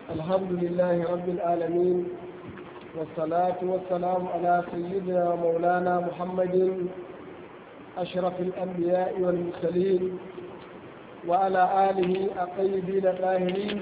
الحمد لله رب العالمين والصلاة والسلام على سيدنا ومولانا محمد أشرف الأنبياء والمرسلين وعلى آله الطيبين الطاهرين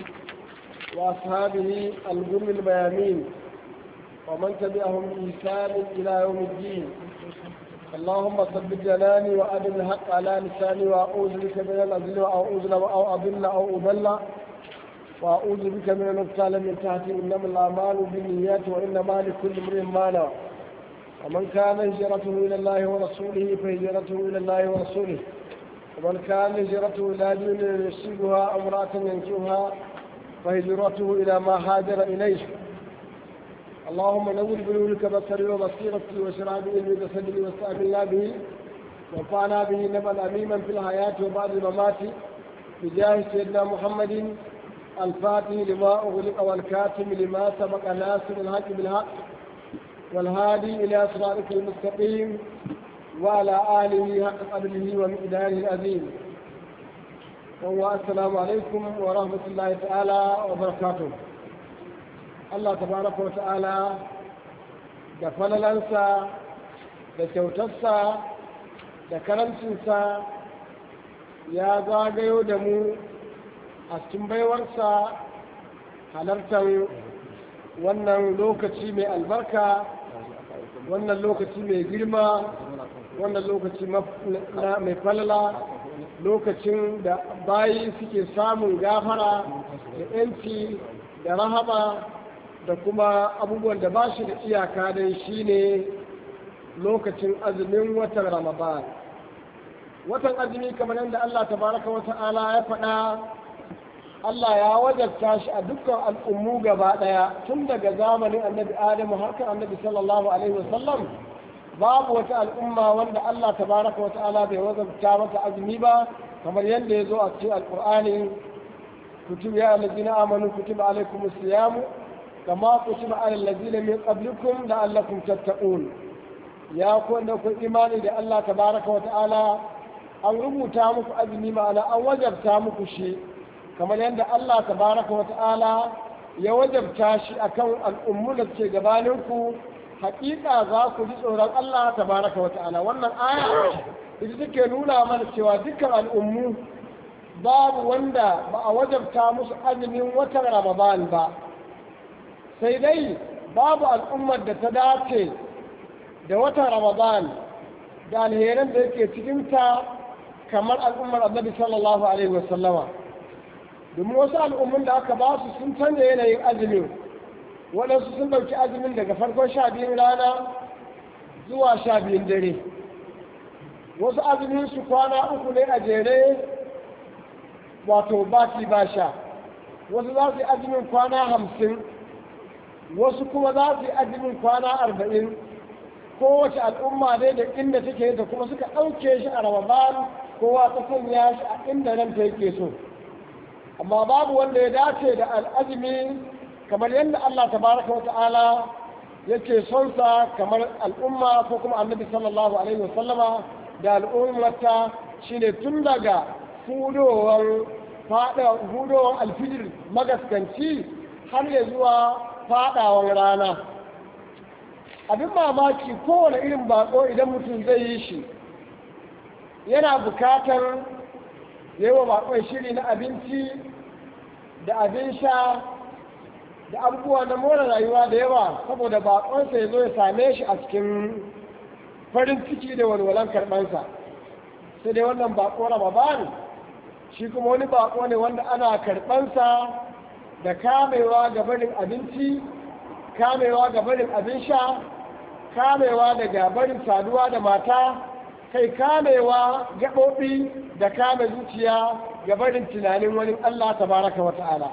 وأصحابه الغر الميامين ومن تبعهم بإحسان إلى يوم الدين اللهم ثبت جناني وأدم الحق على لساني وأعوذ بك من الأذل أو أذل أو أضل أو أضل وأعوذ بك من النقصان من تحتي إنما الأعمال بالنيات وإنما لكل امرئ ما نوى ومن كان هجرته إلى الله ورسوله فهجرته إلى الله ورسوله ومن كان هجرته إلى دين يصيبها أو امرأة ينكحها فهجرته إلى ما هاجر إليه اللهم نور بنورك بصري وبصيرتي وشرع بعلمي بصدري واستعملنا به وانفعنا به نبا أميما في الحياة وبعد الممات بجاه سيدنا محمد الفاتح لما أغلق والكاتم لما سبق ناصر الحق بالحق والهادي إلى صراطك المستقيم وعلى آله حق قدره ومقداره العظيم والسلام عليكم ورحمة الله تعالى وبركاته Allah tabaraka wa ta'ala da falalansa da kyautarsa da karancinsa ya zagayo da mu a cikin baiwarsa halartar wannan lokaci mai albarka wannan lokaci mai girma wannan lokaci mai falala lokacin da bayi suke samun gafara da 'yanci da rahama da kuma abubuwan da ba shi da iyaka dai shine lokacin azumin watan ramadan watan azumi kamar yadda Allah tabaraka wa ta'ala ya faɗa Allah ya wajabta shi a dukkan al'ummu gaba ɗaya tun daga zamanin annabi Adamu har kan annabi sallallahu alaihi wasallam babu wata al'umma wanda Allah tabaraka wa ta'ala bai wajabta mata azumi ba kamar yadda ya zo a cikin alƙur'ani kutub ya allazina amanu kutiba alaikumus siyamu كما كتب على الذين من قبلكم لعلكم تتقون يا كون كون إيماني da Allah tabaraka wa ta'ala an rubuta muku azumi ma'ana an wajabta muku shi kamar yadda Allah tabaraka wa ta'ala ya wajabta shi akan al'ummu da ke gabaninku hakika za ku ji tsoron Allah tabaraka wa ta'ala wannan aya ita take nuna mana cewa dukkan al'ummu babu wanda ba a wajabta musu azumin watan Ramadan ba sai dai babu al'ummar da ta dace da watan ramadan da alheran da yake cikinta kamar al'ummar annabi sallallahu alaihi wasallama domin wasu al'ummun da aka ba su sun canza yanayin azumin waɗansu sun ɗauki azumin daga farkon sha biyun rana zuwa sha biyun dare wasu azumin su kwana uku ne a jere wato baki ba sha wasu za su yi azumin kwana hamsin wasu kuma za su yi azumin kwana arba'in kowace al'umma dai da inda take da kuma suka ɗauke shi a ramadan kowa ta sanya shi a inda nan ta yake so amma babu wanda ya dace da al'azumi kamar yadda Allah tabaraka wa ta'ala yake son sa kamar al'umma ko kuma annabi sallallahu alaihi wa sallama da al'ummata shine tun daga hudowar fada hudowar alfijir magaskanci har ya zuwa fadawan rana abin mamaki kowane irin bako idan mutum zai yi shi yana bukatar yi wa bakon shiri na abinci da abin sha da abubuwa na more rayuwa da yawa saboda bakonsa ya zo ya same shi a cikin farin ciki da walwalan karɓansa sai dai wannan bako ramadan shi kuma wani bako ne wanda ana karɓansa da kamewa ga barin abinci kamewa ga barin abin sha kamewa daga barin saduwa da mata kai kamewa gaɓoɓi da kame zuciya ga barin tunanin wani Allah tabaraka wa ta'ala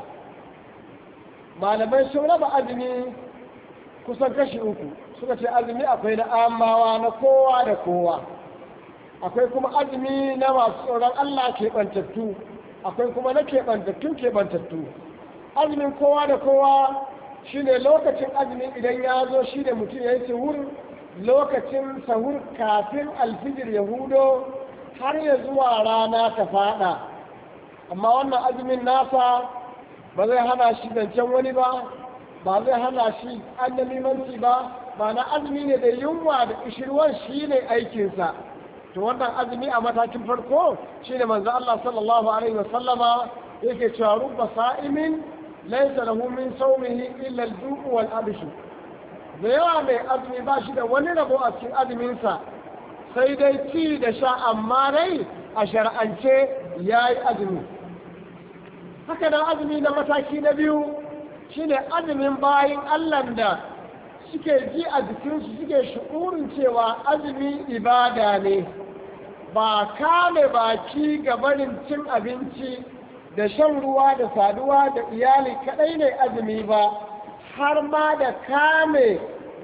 malamai sun raba azumi kusan kashi uku suka ce azumi akwai na amawa na kowa da kowa akwai kuma azumi na masu tsoron Allah keɓantattu akwai kuma na keɓantattun keɓantattu azumin kowa da kowa shine lokacin azumi idan ya zo shi da mutum ya yi sahur lokacin sahur kafin alfijir ya hudo har ya zuwa rana ta fada amma wannan azumin nasa ba zai hana shi zancen wani ba ba zai hana shi annamimanci ba ba na azumi ne da yunwa da ishirwan shi ne aikinsa to wannan azumi a matakin farko shi ne manzo Allah sallallahu alaihi wasallama yake cewa rubba sa'imin laysa lahu min sawmihi illa al-ju'u wal abshu da yawa mai azumi ba shi da wani rabo a cikin azuminsa sai dai ci da sha amma dai a shar'ance ya yi azumi haka nan azumi na mataki na biyu shine azumin bayan allah da suke ji a jikinsu suke shi'urin cewa azumi ibada ne ba kame baki ga barin cin abinci da shan ruwa da saduwa da iyali kadai ne azumi ba har ma da kame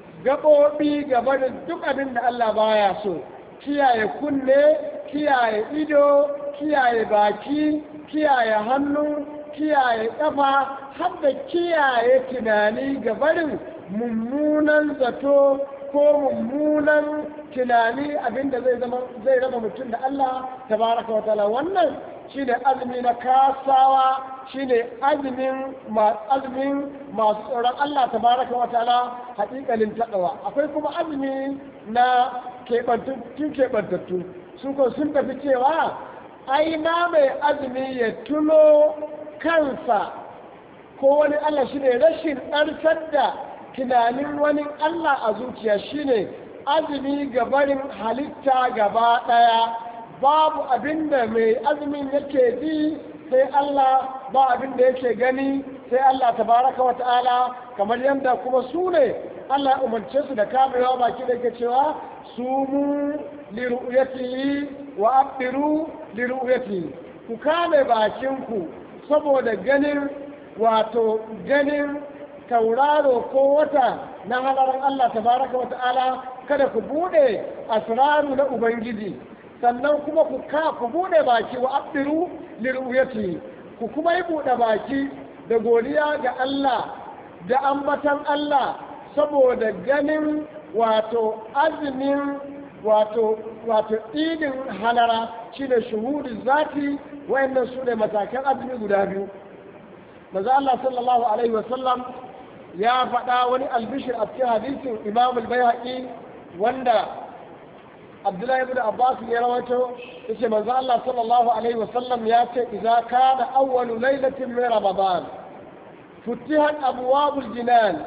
gaɓoɓi ga barin duk abin da Allah baya so kiyaye kunne kiyaye ido kiyaye baki kiyaye hannu kiyaye ƙafa har da kiyaye tunani ga barin mummunan zato ko mummunan tunani abinda zai zama zai raba mutum da Allah tabaraka wa ta'ala wannan shine azumi na kasawa shine azumin azumin masu tsoron Allah tabaraka wa ta'ala haƙiƙanin taɗawa akwai kuma azumi na keɓantattu keɓantattu su ko sun tafi cewa ai na mai azumi ya tuno kansa ko wani Allah shine rashin ɗarsar da tunanin wani Allah a zuciya shine azumi ga barin halitta gaba ɗaya babu abin da mai azumin yake ji sai Allah ba abin da yake gani sai Allah tabaraka wa ta'ala kamar yadda kuma su ne Allah ya umarce su da kamewa baki da yake cewa su mu liru'yatihi wa abdiru liru'yatihi ku kame bakinku saboda ganin wato ganin tauraro ko wata na halarar Allah tabaraka wa ta'ala kada ku bude asraru na ubangiji sannan kuma ku ka ku bude baki wa abdiru liruyati ku kuma yi bude baki da godiya ga Allah da ambatan Allah saboda ganin wato azumin wato wato idin halara shine shuhudu zati wayannan su ne matakan azumi guda biyu maza Allah sallallahu alaihi wasallam ya faɗa wani albishir a cikin hadisin imam al-bayhaqi wanda abdullahi ibn abbas ya rawaito yace manzo Allah sallallahu alaihi wasallam ya ce idza kana awwalu lailatin min ramadan futihat abwabul jinan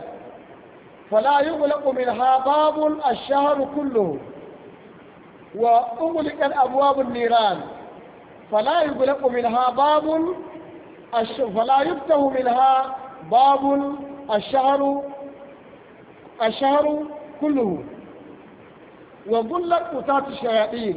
فلا يغلق منها باب الشهر كله وأغلقت أبواب النيران فلا يغلق منها باب فلا يفتح منها باب الشهر الشهر كله وظلت قطات الشياطين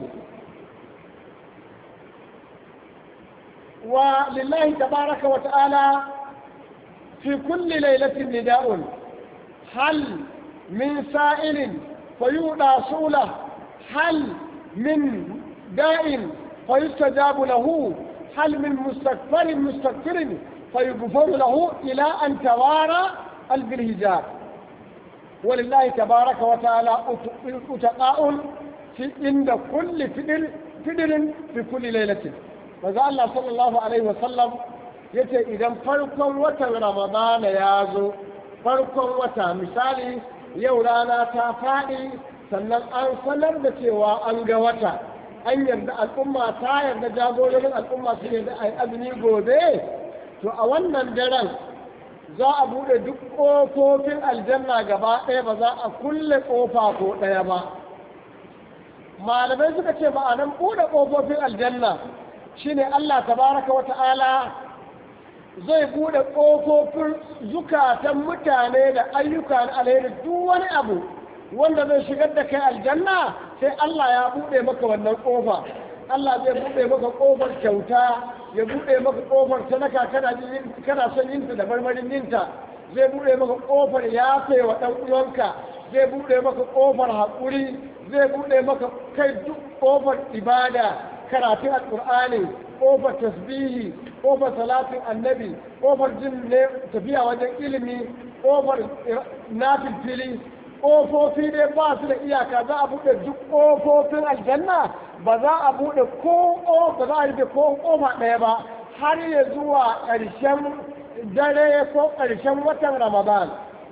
ولله تبارك وتعالى في كل ليلة نداء هل من سائل فيؤدى سؤله هل من داء فيستجاب له هل من مستكبر مستكبر فيغفر له إلى أن توارى بالهجاب ولله تبارك وتعالى أتقاء في عند كل فدر فدر في كل ليلة فذا الله صلى الله عليه وسلم yace idan farkon watan ramadana ya zo farkon wata misali yau rana ta faɗi sannan an sanar da cewa an ga wata an yarda al'umma ta yarda jagororin al'umma su yarda a azumi gobe to a wannan daren za a buɗe duk ƙofofin aljanna gaba ɗaya ba za a kulle ƙofa ko ɗaya ba malamai suka ce ma'anan buɗe ƙofofin aljanna shine Allah tabaraka wa ta'ala zai buɗe ƙofofin zukatan mutane da ayyuka na alheri duk wani abu wanda zai shigar da kai aljanna sai Allah ya buɗe maka wannan ƙofa Allah zai buɗe maka ƙofar kyauta ya buɗe maka ƙofar sadaka kana son yinta da marmarin yinta zai buɗe maka ƙofar yafe wa ɗan uwanka zai buɗe maka ƙofar haƙuri zai buɗe maka kai duk ƙofar ibada karatun alƙur'ani ƙofar tasbihi ƙofar salatin annabi ƙofar jin ne tafiya wajen ilimi ƙofar nafil fili ƙofofi dai ba su da iyaka za a buɗe duk ƙofofin aljanna ba za a buɗe ko ba za a rufe ko ƙofa ɗaya ba har ya zuwa ƙarshen dare ko ƙarshen watan ramadan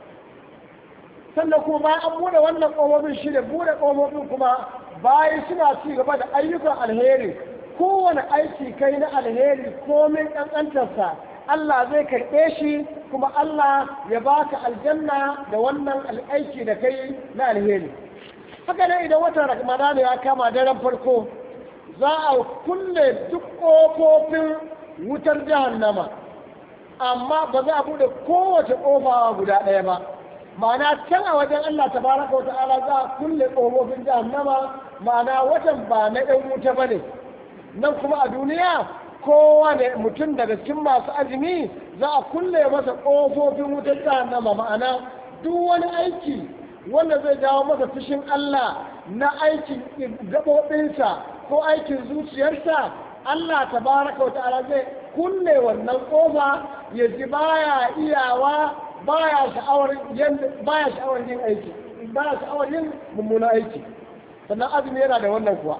sannan kuma bayan an buɗe wannan ƙofofin shi da buɗe ƙofofin kuma bayan suna ci gaba da ayyukan alheri kowane aiki kai na alheri komin ƙanƙantarsa Allah zai karɓe shi kuma Allah ya baka aljanna da wannan aiki da kai na alheri haka nan idan watan ramadan ya kama daren farko za a kulle duk ƙofofin wutar jahannama amma ba za a buɗe kowace ƙofa guda ɗaya ba ma'ana can a wajen Allah tabaraka wa ta'ala za a kulle ƙofofin jahannama ma'ana watan ba na ɗan wuta ba ne nan kuma a duniya kowane mutum daga cikin masu azumi za a kulle masa ƙofofin wutar jahannama ma'ana duk wani aiki wanda zai jawo masa fushin Allah na aikin gaɓoɓinsa ko aikin zuciyarsa Allah tabaraka wa ta'ala zai kulle wannan ƙofa ya ji baya iyawa baya sha'awar baya sha'awar yin aiki baya sha'awar yin mummuna aiki sannan azumi yana da wannan kuwa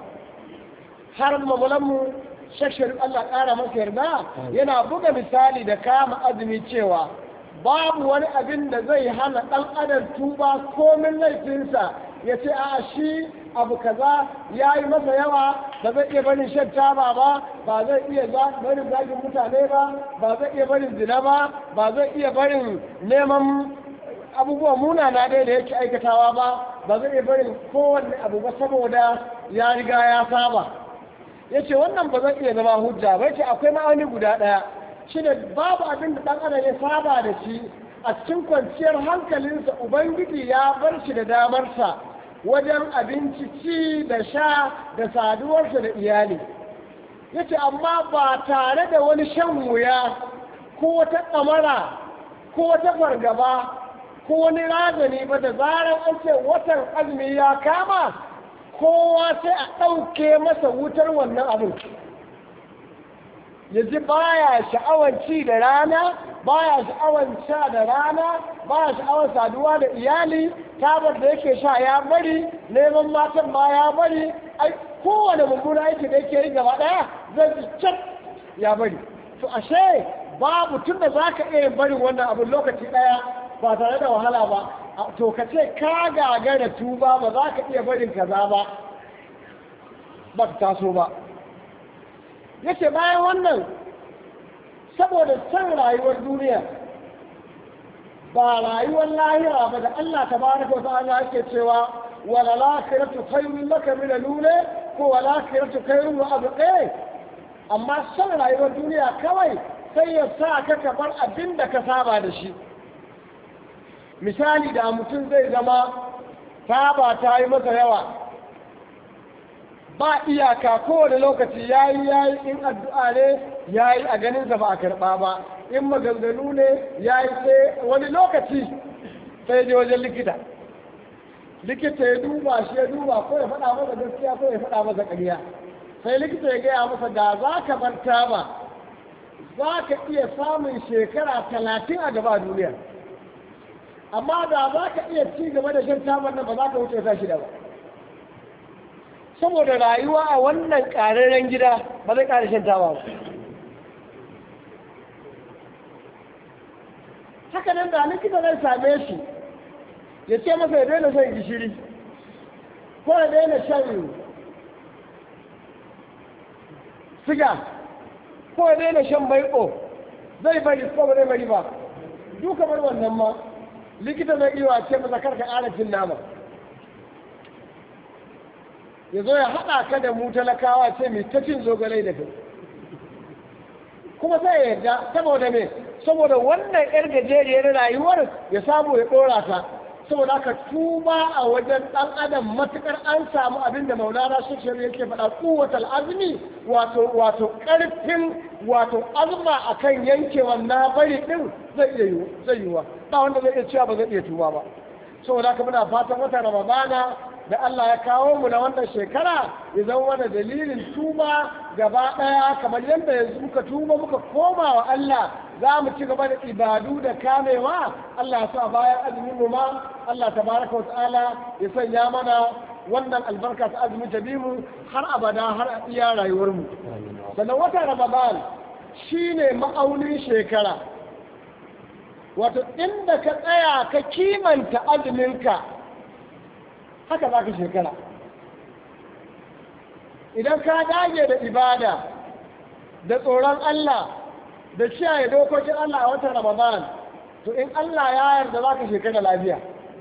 har mamulanmu shakshar Allah ƙara masa yarda yana buga misali da kama azumi cewa babu wani abin da zai hana ɗan adam tuba komin laifinsa ya ce a shi abu kaza ya yi masa yawa ba zai iya barin shan taba ba ba zai iya barin zagin mutane ba ba zai iya barin zina ba ba zai iya barin neman abubuwan munana dai da yake aikatawa ba ba zai iya barin kowanne abu ba saboda ya riga ya saba ya ce wannan ba zai iya zama hujja ba ce akwai ma'auni guda ɗaya shi ne babu abin da ɗan adam ya saba da shi a cikin kwanciyar hankalinsa ubangiji ya bar shi da damarsa wajen abinci ci da sha da saduwarsa da iyali ya ce amma ba tare da wani shan wuya ko wata ɗamara ko wata fargaba ko wani razani ba da zarar an ce watan azumi ya kama kowa sai a ɗauke masa wutar wannan abin ya ji baya sha'awar ci da rana baya sha'awar sha da rana baya sha'awar saduwa da iyali tabar da yake sha ya bari neman matan ma ya bari ai kowane mummuna aiki da yake yi gaba daya zai ji can ya bari to ashe babu tun da za ka iya barin wannan abin lokaci daya ba tare da wahala ba to ka ce ka gagara tuba ba za ka iya barin kaza ba ba ta taso ba yace bayan wannan saboda san rayuwar duniya ba rayuwar lahira ba da Allah tabaraka wa ta'ala yake cewa wala lakhiratu khayrun laka min al-ula ko wala lakhiratu khayrun wa abqa amma san rayuwar duniya kawai sai ya sa ka kabar abin da ka saba da shi misali da mutum zai zama saba ta yi masa yawa ba iyaka kowane lokaci ya yi ya yi in addu'a ne ya yi a ganinsa ba a karɓa ba in maganganu ne ya yi sai wani lokaci sai je wajen likita likita ya duba shi ya duba ko ya faɗa masa gaskiya ko ya faɗa masa ƙarya sai likita ya gaya masa da za ka bar taba za ka iya samun shekara talatin a gaba duniya amma da za ka iya ci gaba da shan tabar nan ba za ka wuce ta shida ba saboda rayuwa a wannan ƙararren gida ba zai ƙara shan taba ba haka nan da likita zai same shi ya ce masa ya daina shan gishiri ko ya daina shan siga ko ya daina shan maiƙo zai bari ko ba zai bari ba duka bar wannan ma likita zai iya ce masa karka ƙara cin nama ya zo ya haɗa ka da mu talakawa ce mai ta cin zogalai da kai kuma sai ya yarda saboda me saboda wannan yar gajeriyar rayuwar ya samu ya ɗora ta saboda haka tuba a wajen ɗan adam matukar an samu abin da maulana shekshar yake faɗa kuwatal azumi wato wato ƙarfin wato azma akan yankewan na bari ɗin zai iya yi zai yiwa ba wanda zai iya cewa ba zai iya tuba ba saboda haka muna fatan wata ramadana da Allah ya kawo mu na wannan shekara ya zama wani dalilin tuba gaba ɗaya kamar yadda yanzu muka tuba muka koma wa Allah za mu ci gaba da ibadu da kamewa Allah ya sa bayan azumin mu ma Allah tabaraka wa ta'ala ya sanya mana wannan albarka ta azumi ta bi mu har abada har a iya rayuwar mu sannan wata Ramadan shine ma'aunin shekara wato inda ka tsaya ka kimanta azuminka haka za ka shekara idan ka dage da ibada da tsoron Allah da kiyaye dokokin Allah a watan Ramadan to in Allah ya yarda za ka shekara lafiya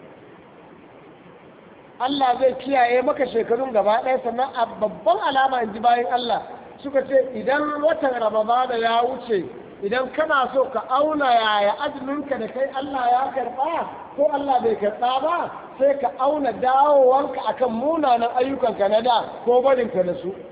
Allah zai kiyaye maka shekarun gaba ɗaya sannan a babban alama in ji bayan Allah suka ce idan watan Ramadan ya wuce idan kana so ka auna yaya azuminka da kai Allah ya karɓa ko Allah bai karɓa ba sai ka auna dawowanka akan munanan ayyukanka na da ko barinka da su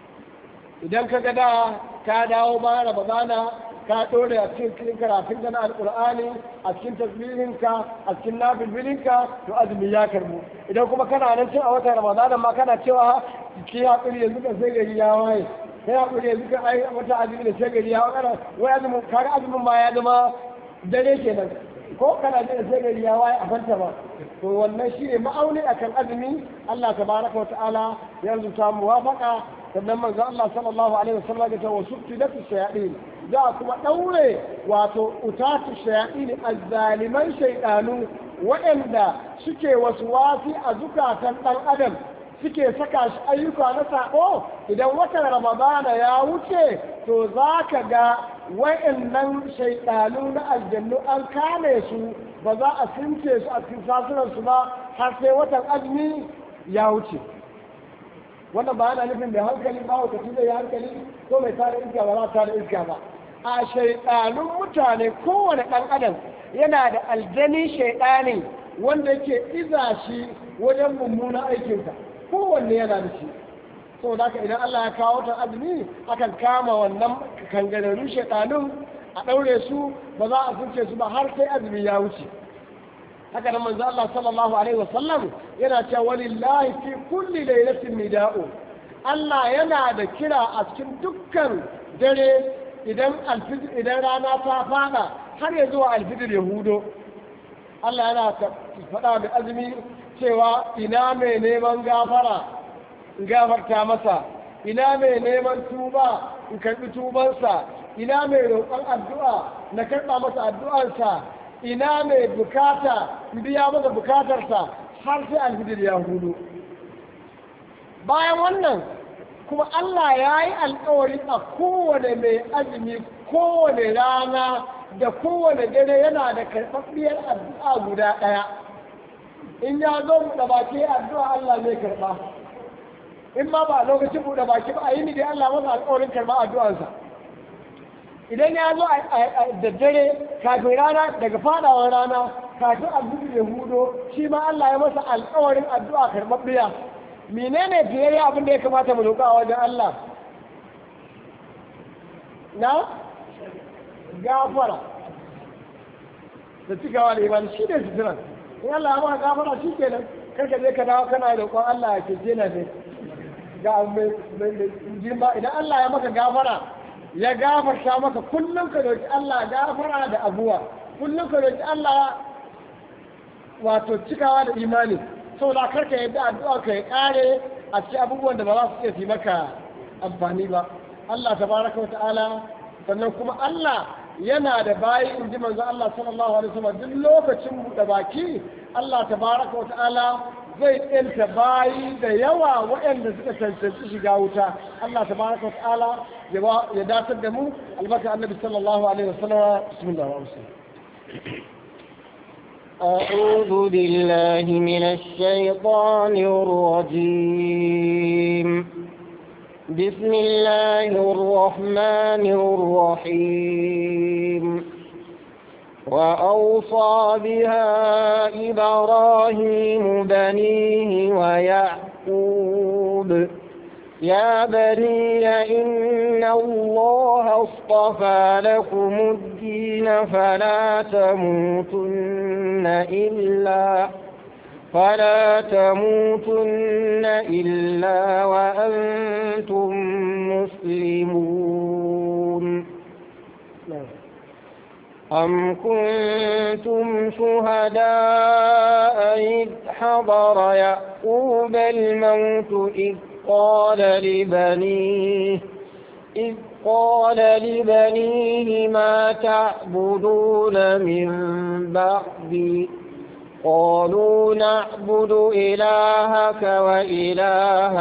idan ka ga da ka dawo bayan ramadana ka ɗore a cikin karatun ka na alƙur'ani a cikin tasbihinka a cikin nafilbilinka to azumi ya karbu idan kuma kana nan cin a watan ramadana ma kana cewa ki haƙuri yanzu ka sai gari ya waye sai haƙuri yanzu ka ai wata azumi da sai gari ya waye wai azumin kaga azumin ma ya zama dare kenan ko kana jin sai gari ya waye a fanta ba to wannan shine ma'auni akan azumi Allah tabaraka wa ta'ala ya rubuta muwafaqa sannan manzo Allah sallallahu alaihi wasallam ya ce wa subtilatu shayatin za kuma daure wato utatu shayatin azzaliman shaydanu waɗanda suke wasu wasi a zukatan dan adam suke saka shi ayyuka na sako idan watan ramadana ya wuce to za ka ga wa'annan shaidanu na aljannu an kame su ba za a since su a cikin sasunansu ba har sai watan azumi ya wuce wannan ba yana nufin mai hankali ba wata zai yi hankali ko mai tare iska ba za ta da iska ba a shaidanun mutane kowane ɗan adam yana da aljani shaidani wanda yake iza shi wajen mummunan aikinsa kowanne yana da shi saboda haka idan Allah ya kawo ta azumi akan kama wannan kangararru shaitanun a ɗaure su ba za a sunce su ba har sai azumi ya wuce haka nan manzo Allah sallallahu alaihi wasallam yana cewa walillahi fi kulli lailatin nida'u Allah yana da kira a cikin dukkan dare idan alfijir idan rana ta fada har ya zuwa alfijir ya hudo Allah yana faɗa da azumi cewa ina mai neman gafara in gafarta masa ina mai neman tuba in karɓi tubansa ina mai roƙon addu'a na karɓa masa addu'arsa ina mai bukata in biya masa bukatarsa har sai alfijir ya hudu bayan wannan kuma Allah ya yi alkawari a kowane mai azumi kowane rana da kowane dare yana da karɓaɓɓiyar addu'a guda ɗaya in ya zo buɗe baki addu'a Allah zai karɓa in ma ba lokacin buɗe baki ba a yi ni dai Allah masa alƙawarin karɓa addu'arsa idan ya zo da dare kafin rana daga fadawar rana kafin alhudu da hudo shi ma Allah ya masa alƙawarin addu'a karɓaɓɓiya menene fiye abin da ya kamata mu roƙa a wajen Allah na gafara da cikawa da imani shi ne suturan in Allah ya maka gafara shi kenan karka je ka dawo kana roƙon Allah ya kece na ne ga mai girma idan Allah ya maka gafara ya gafarta maka kullum ka roƙi Allah gafara da abuwa kullum ka roƙi Allah wato cikawa da imani saboda karka yadda addu'a ka ya kare a cikin abubuwan da ba za su iya fi maka amfani ba Allah tabaraka wa ta'ala sannan kuma Allah yana da bayi in ji manzo Allah sallallahu alaihi wasallam duk lokacin buɗe baki Allah tabaraka wa ta'ala zai ɗinta bayi da yawa waɗanda suka cancanci shiga wuta Allah tabaraka wa ta'ala ya datar da mu albarka annabi sallallahu alaihi wasallam bismillahir rahmanir rahim أعوذ بالله من الشيطان الرجيم بسم الله الرحمن الرحيم وأوصى بها إبراهيم بنيه ويعقوب يا بني إن الله اصطفى لكم الدين فلا تموتن إلا فلا تموتن إلا وأنتم مسلمون أم كنتم شهداء إذ حضر يعقوب الموت إذ قال لبنيه إذ قال لبنيه ما تعبدون من بعدي قالوا نعبد إلهك وإله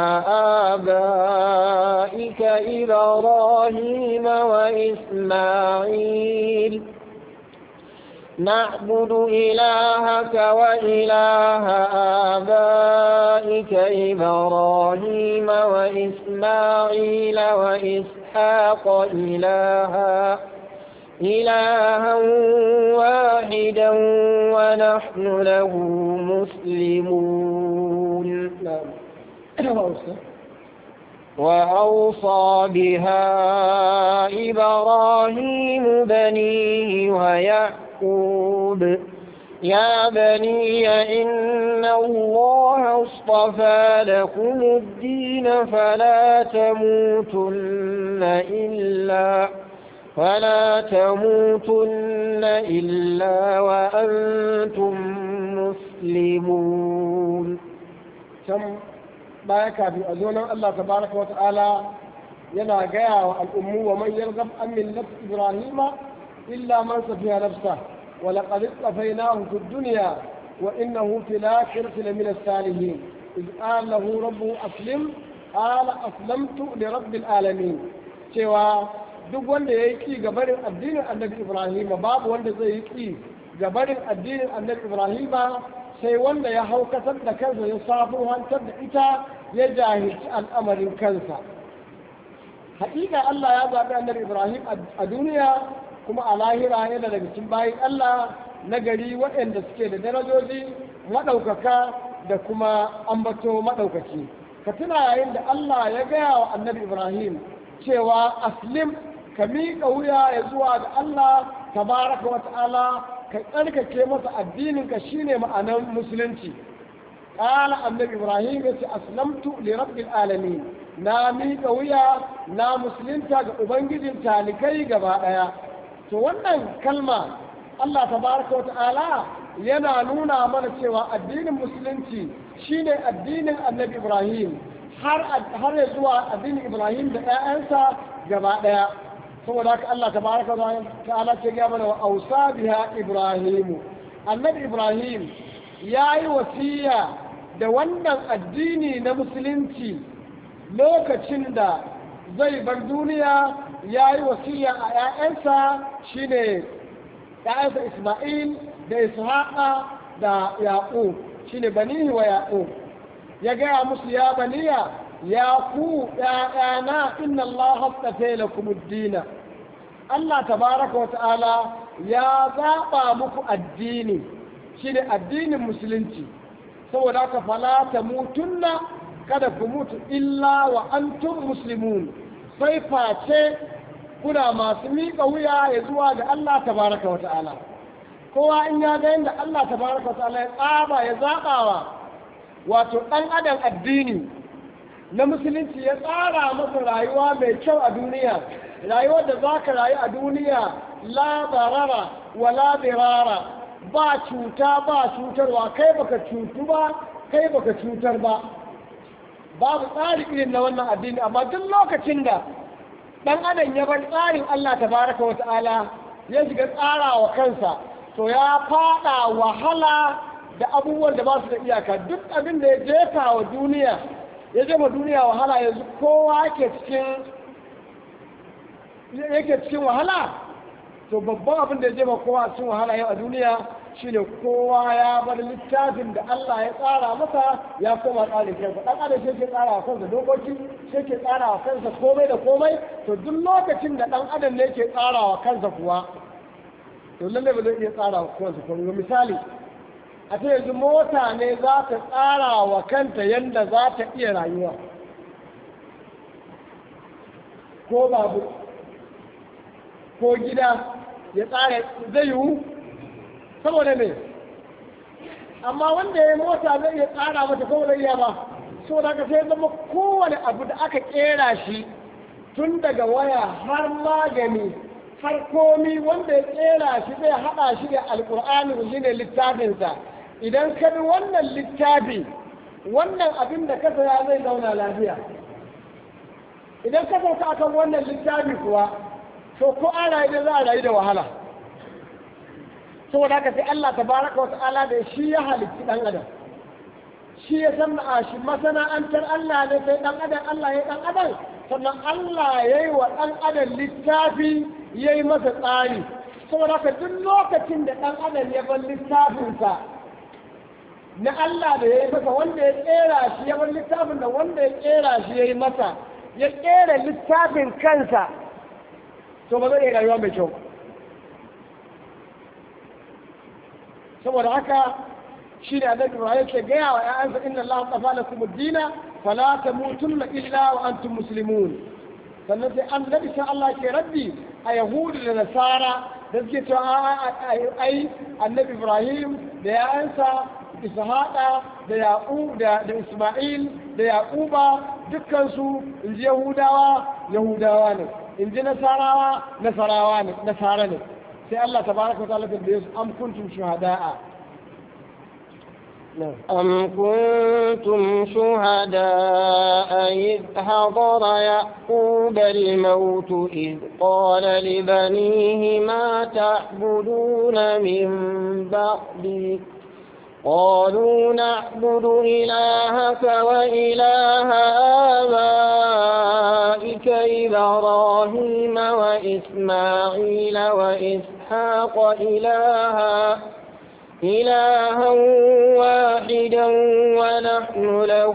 آبائك إبراهيم وإسماعيل نعبد إلهك وإله آبائك إبراهيم وإسماعيل وإسحاق إلها إلها واحدا ونحن له مسلمون وأوصى بها إبراهيم بنيه ويعقوب يا بني إن الله اصطفى لكم الدين فلا تموتن إلا فلا تموتن إلا وأنتم مسلمون can baya kafin a zo nan Allah tabaraka wa ta'ala yana gaya wa al'ummu wa man yargab an millat ibrahima illa man safiya nafsa wa laqad istafaynahu fid dunya wa innahu fil akhirati lamina as-salihin إذ قال له ربه أسلم قال أسلمت لرب العالمين cewa duk wanda ya yi ki gabarin addinin annabi ibrahima babu wanda zai yi ki gabarin addinin annabi ibrahima sai wanda ya hau kasar da kansa ya safin hantar da ita ya jahilci al'amarin kansa haƙiƙa allah ya zaɓi annabi ibrahim a duniya kuma a lahira yana daga cikin bayan allah na gari waɗanda suke da darajoji maɗaukaka da kuma ambato maɗaukaki ka tuna yayin da allah ya gaya wa annabi ibrahim cewa aslim ka miƙa wuya ya zuwa ga Allah tabaraka wa ta'ala ka tsarkake masa addininka shine ma'anar musulunci qala annabi ibrahim yace aslamtu li rabbil alamin na miƙa wuya na musulunta ga ubangijin talikai gaba daya to wannan kalma Allah tabaraka wa ta'ala yana nuna mana cewa addinin musulunci shine addinin annabi ibrahim har har zuwa addinin ibrahim da 'ya'yansa gaba daya saboda haka Allah tabaraka wa ta'ala ce ga mana wa ausa biha ibrahimu annabi ibrahim yayi wasiya da wannan addini na musulunci lokacin da zai bar duniya yayi wasiya a ƴaƴansa shine ƴaƴansa Isma'il da Ishaqa da Yaqub shine banihi wa Yaqub ya gaya musu ya baniya ya ku ‘ya'yana inna Allah haskafe lakum dina Allah tabaraka wa ta'ala ya zaɓa muku addini shine addinin musulunci saboda haka fala ta mutunna kada ku mutu illa wa antum muslimun sai face kuna masu miƙa wuya ya zuwa ga Allah tabaraka wa ta'ala kowa in ya ga yadda Allah tabaraka wa ta'ala ya tsaba ya zaɓawa wato ɗan adam addini na musulunci ya tsara masa rayuwa mai kyau a duniya rayuwar da za ka rayu a duniya la barara wa la birara ba cuta ba cutarwa kai baka cutu ba kai baka cutar ba babu tsari irin na wannan addini amma duk lokacin da ɗan adam ya bar tsarin Allah tabaraka wa ta'ala ya shiga tsara wa kansa to ya fada wahala da abubuwan da ba su da iyaka duk abin da ya jefa wa duniya ya jefa duniya wahala yanzu kowa yake cikin yake cikin wahala to babban abin da ya jefa kowa cikin wahala yau a duniya shine kowa ya bar littafin da Allah ya tsara masa ya koma tsarin kansa dan adam shi ke tsara wa kansa dokoki shi ke tsara wa kansa komai da komai to duk lokacin da dan adam ne ke tsara wa kansa kuwa to lalle ba zai iya tsara wa kansa komai misali a ta yanzu mota ne za ta tsara wa kanta yadda za ta iya rayuwa ko babu ko gida ya tsara zai yiwu saboda ne amma wanda ya mota zai iya tsara mata ko zai iya ba so da ka sai zama kowane abu da aka kera shi tun daga waya har magani har komi wanda ya kera shi zai haɗa shi da alƙur'ani shi ne littafinsa idan ka bi wannan littafi wannan abin da ka saya zai zauna lafiya idan ka sauka akan wannan littafi kuwa to ko an rayu da za a rayu da wahala saboda haka sai Allah tabaraka wa ta'ala da shi ya halitti dan adam shi ya san a shi masana'antar Allah ne sai dan adam Allah ya dan adam sannan Allah ya yi wa dan adam littafi ya yi masa tsari saboda haka duk lokacin da dan adam ya bar littafinsa na Allah da ya yi masa wanda ya kera shi ya bar littafin da wanda ya kera shi ya yi masa ya kera littafin kansa to ba zai iya rayuwa mai kyau saboda haka shi ne annabi Ibrahim ke gaya wa ƴaƴansa inna Allah tafa lakum ad-dina fala tamutunna illa wa antum muslimun sannan sai annabi sai Allah ke raddi a yahudu da nasara da suke cewa ai annabi Ibrahim da ƴaƴansa Ishaqa da Yaqub da da Isma'il da Yaquba dukkan su inji Yahudawa Yahudawa ne inji Nasarawa Nasarawa ne Nasara ne sai Allah tabaraka wa ta'ala da su am kuntum shuhada'a أم كنتم شهداء إذ حضر يعقوب الموت إذ قال لبنيه ما تعبدون من بعدي قالوا نعبد إلهك وإله آبائك إبراهيم وإسماعيل وإسحاق إلها إلها واحدا ونحن له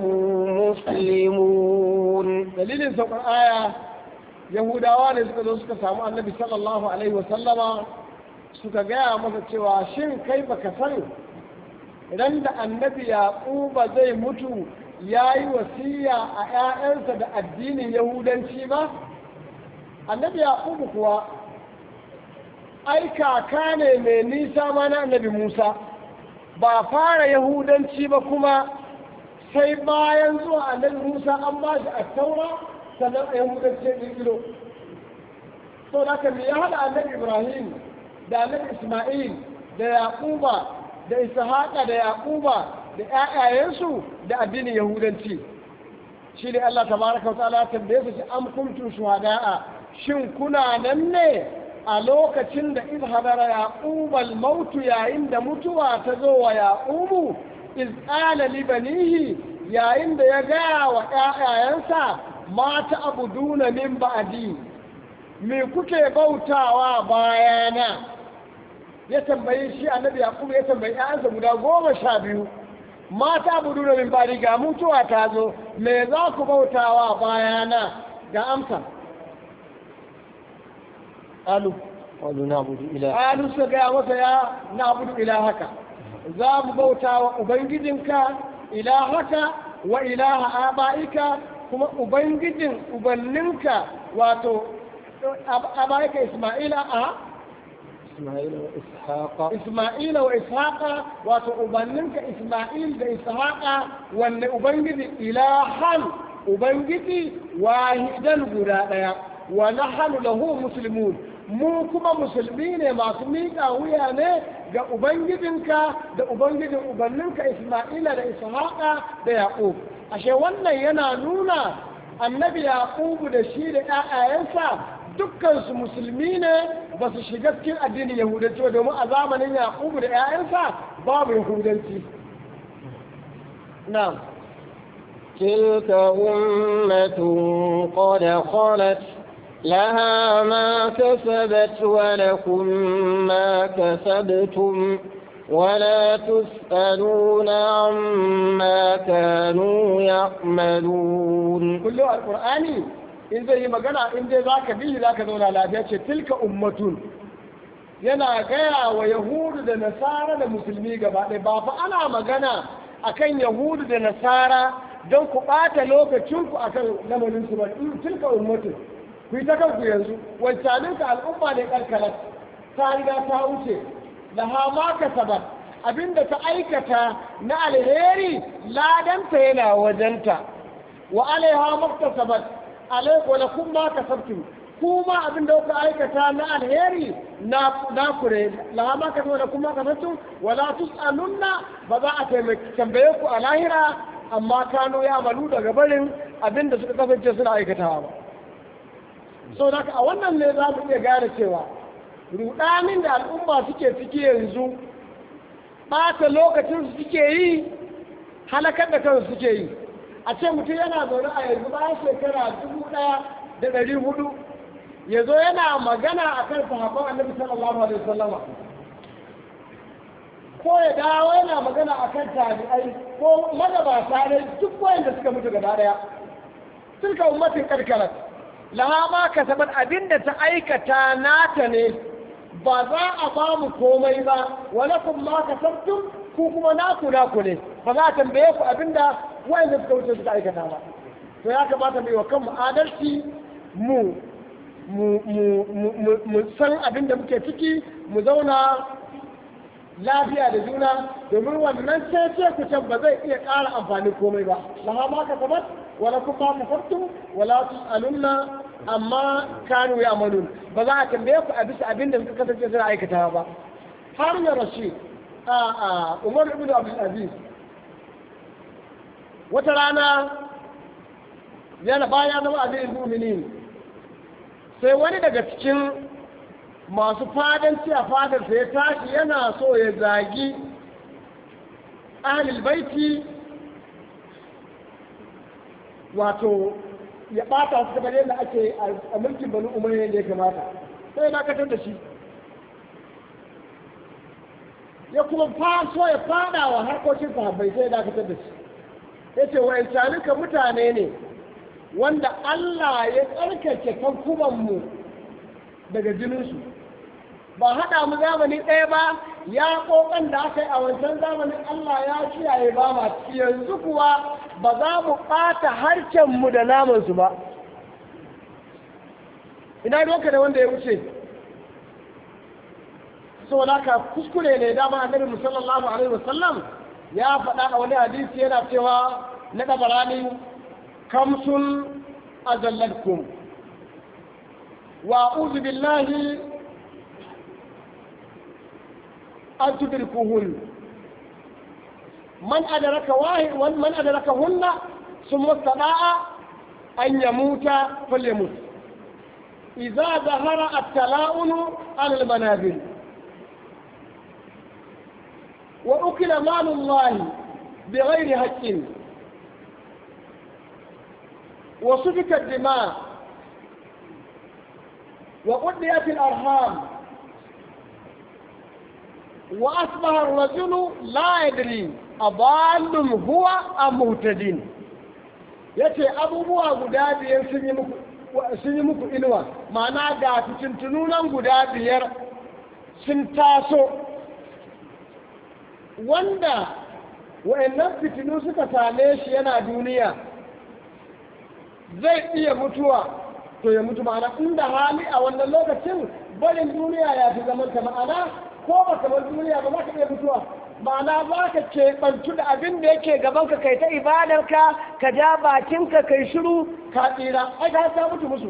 مسلمون dalilin saukar aya yahudawa ne suka zo suka samu annabi sallallahu alaihi wasallama suka gaya masa cewa shin kai baka san idan da annabi yaquba zai mutu ya yi wasiya a 'ya'yansa da addinin yahudanci ba annabi yaqubu kuwa ai kaka ne mai nisa ma na annabi musa ba fara yahudanci ba kuma sai bayan zuwa annabi musa an ba shi a taura sannan a yahudanci ya ƙirƙiro so da me ya haɗa annabi ibrahim da annabi isma'il da yaquba da ishaqa da yaquba da ƴaƴayensu da addinin yahudanci shi ne allah tabaraka wa ta'ala tambaye su am kuntum shuhada'a shin kuna nan ne a lokacin da iz hadara yaqubal mautu yayin da mutuwa ta zo wa yaqubu iz qala li banihi yayin da ya gaya wa ƴaƴayensa ma abuduna min ba'di me kuke bautawa bayana ya tambayi shi annabi yaqub ya tambayi ƴaƴansa guda goma sha biyu ma abuduna min ba'di ga mutuwa ta zo me za ku bautawa bayana ga amsa قالوا قالوا نعبد إله قالوا سجا وسيا نعبد إلهك زام بوتا وأبنجدنك إلهك وإله آبائك كما أبنجدن أبننك واتو آبائك إسماعيل أه إسماعيل وإسحاق إسماعيل وإسحاق واتو أبننك إسماعيل وإسحاق وأن أبنجد إلها أبنجد واحدا غدا ونحن له مسلمون mu kuma musulmi ne masu miƙa wuya ne ga ubangijinka da ubangijin ubanninka isma'ila da ishaqa da yaqub ashe wannan yana nuna annabi yaqubu da shi da ƴaƴayensa dukkan su musulmi ne ba su shiga cikin addinin yahudanci ba domin a zamanin yaqubu da ƴaƴansa babu yahudanci na'am تلك أمة قد خلت لها ما كسبت ولكم ما كسبتم ولا تسألون عما كانوا يعملون كل القرآن in zai yi magana in dai za ka bihi za ka zauna lafiya ce tilka ummatun yana gaya wa yahudu da nasara da musulmi gaba ɗaya ba fa ana magana akan yahudu da nasara don ku ɓata lokacinku akan lamarinsu ba tilka ummatun ku yi ta kanku yanzu wancaninka al'umma ne karkarar ta riga ta wuce laha ma kasabat abinda ta aikata na alheri ladanta yana wajenta wa alaiha maktasabat alaiku la kun ma kasabtum kuma abinda kuka aikata na alheri na na kure laha ma kasabat da kuma kasabtum wala tusalunna ba za a tambaye ku a lahira amma kano ya malu daga barin abinda suka kasance suna aikatawa ba so da a wannan ne za mu iya gane cewa rudanin da al'umma suke ciki yanzu ɓata lokacin su suke yi halakar da kansu suke yi a ce mutum yana zaune a yanzu bayan shekara dubu ɗaya da ɗari hudu ya zo yana magana a kan sahabban annabi sallallahu alaihi wasallama ko ya dawo yana magana a kan tabi'ai ko magabata ne duk wayanda suka mutu gaba ɗaya tilka ummatin karkarat laha ma kasabat abinda ta aikata nata ne ba za a ba mu komai ba walakum ma kasabtum ku kuma naku naku ne ba za a tambaye ku abinda wayanda suka wuce suka aikata ba to ya kamata mu yi wa kanmu adalci mu mu san abin da muke ciki mu zauna lafiya da juna domin wannan cece ku can ba zai iya ƙara amfani komai ba laha ma ka sabat wala kuma ka sabtum wala tusalunna amma kanu ya amalun ba za a tambaye ku a bisa abin da suka kasance suna aikata ba har ya rashid a a umar ibn abdul aziz wata rana yana baya zama abin mu'minin sai wani daga cikin masu fadanci a fadarsa ya tashi yana so ya zagi ahlul baiti wato ya bata su kamar yadda ake a mulkin banu umayya da ya kamata sai ya dakatar da shi ya kuma faso ya fada wa harkokin sahabbai sai ya dakatar da shi ya ce wa'ancaninka mutane ne wanda Allah ya tsarkake kankumanmu daga jininsu ba haɗa mu zamani ɗaya ba ya ƙoƙon da aka yi a wancan zamanin Allah ya kiyaye ba ma yanzu kuwa ba za mu ɓata harkenmu da namansu ba ina doka da wanda ya wuce so ka kuskure ne dama annabi musallallahu alaihi wasallam ya faɗa a wani hadisi yana cewa na ɗabarani kamsun azallatkum wa a'udhu billahi an tudrikuhun man adraka wahid man adrakahunna thumma istada'a an yamuta falyamut idza zahara at-tala'un 'ala al-manazil wa ukila malu Allah بغير حق وسفك الدماء وقضيت الأرحام وأصبح الرجل لا يدري أضال هو أم مهتدين yace abubuwa guda biyar sun yi muku inuwa ma'ana ga fitintununan guda biyar sun taso wanda wa'annan fitinu suka same shi yana duniya zai iya mutuwa to ya mutu ma'ana inda hali a wannan lokacin barin duniya ya fi zaman ta ma'ana ko ba ka bar duniya ba za ka iya mutuwa ma'ana za ka keɓantu da abin da yake gaban ka kai ta ibadarka ka ja bakinka kai shiru ka tsira ai ka ta mutu musu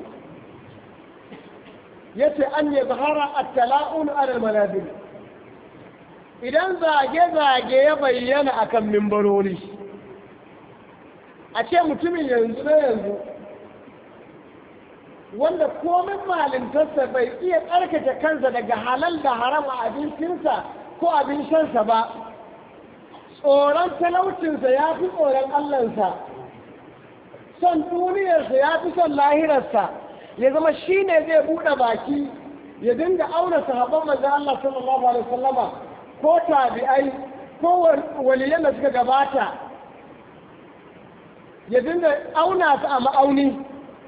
yace an yi zahara at-tala'un ala al idan zage-zage ya bayyana akan mimbarori a ce mutumin yanzu na yanzu wanda komin malintarsa bai iya tsarkake kansa daga halal da haram a abincinsa ko abin shansa ba tsoron talaucinsa ya fi tsoron allansa son duniyarsa ya fi son lahirarsa ya zama shi ne zai buɗe baki ya dinga auna sahabban manzan Allah sallallahu alaihi wasallama ko tabi'ai ko waliyan da suka gabata ya dinga auna su a ma'auni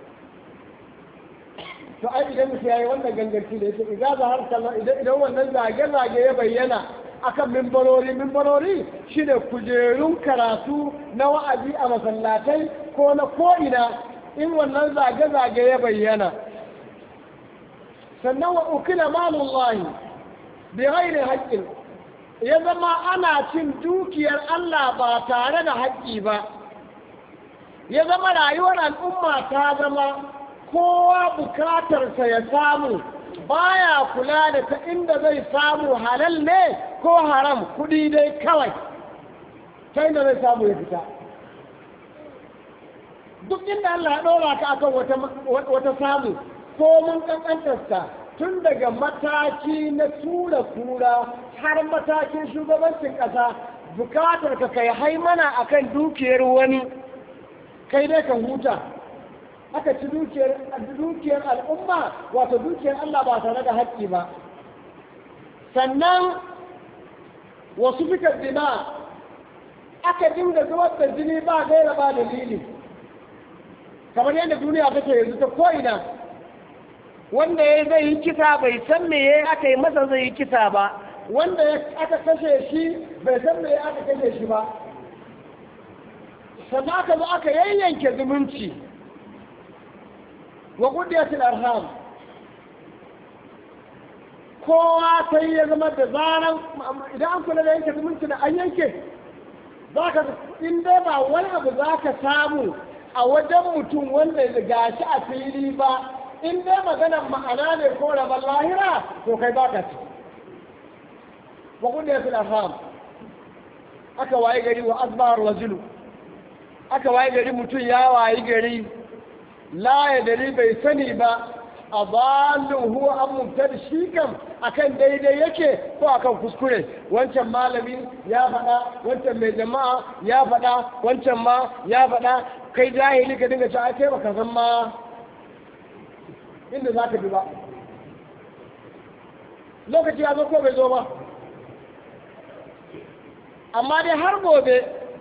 to ai idan mutum yayi wannan ganganci da yake idan za har kallon idan idan wannan zage-zage ya bayyana akan mimbarori mimbarori shine kujerun karatu na wa'azi a masallatai ko na ko'ina in wannan zage-zage ya bayyana sannan wa ukila malullahi bi ghairi haqqin ya zama ana cin dukiyar Allah ba tare da haƙƙi ba ya zama rayuwar al'umma ta zama kowa bukatarsa ya samu baya kula da ta inda zai samu halal ne ko haram kudi dai kawai ta inda zai samu ya fita duk inda Allah ya ɗora ka akan wata samu ko mun kankantarsa tun daga mataki na tura kura har matakin shugabancin ƙasa bukatar ka kai haimana akan dukiyar wani kai dai ka huta aka ci dukiyar dukiyar al'umma wato dukiyar Allah ba tare da haƙƙi ba sannan wasu fikar dina aka dinga zubar da jini ba gaira ba dalili kamar yadda duniya take yanzu ta ko'ina wanda ya zai yi kisa bai san me ya aka yi masa zai yi kisa ba wanda aka kashe shi bai san me ya aka kashe shi ba sannan aka zo aka yayyanke zumunci wa kudiyatul arham kowa sai ya zama da zaran idan an kula da yanke zumunci da an yanke za ka in dai ba wani abu za ka samu a wajen mutum wanda ya gashi a fili ba in dai maganar ma'ana ne ko rabar lahira to kai ba ka ci wa kudiyatul arham aka waye gari wa asbar rajulu aka waye gari mutum ya waye gari la ya dari bai sani ba a balin huwa an mubtar shi kam akan daidai yake ko akan kuskure wancan malami ya faɗa wancan mai jama'a ya faɗa wancan ma ya faɗa kai jahili ka dinga cewa kai baka san ma inda za ka bi ba lokaci ya zo ko bai zo ba amma dai har gobe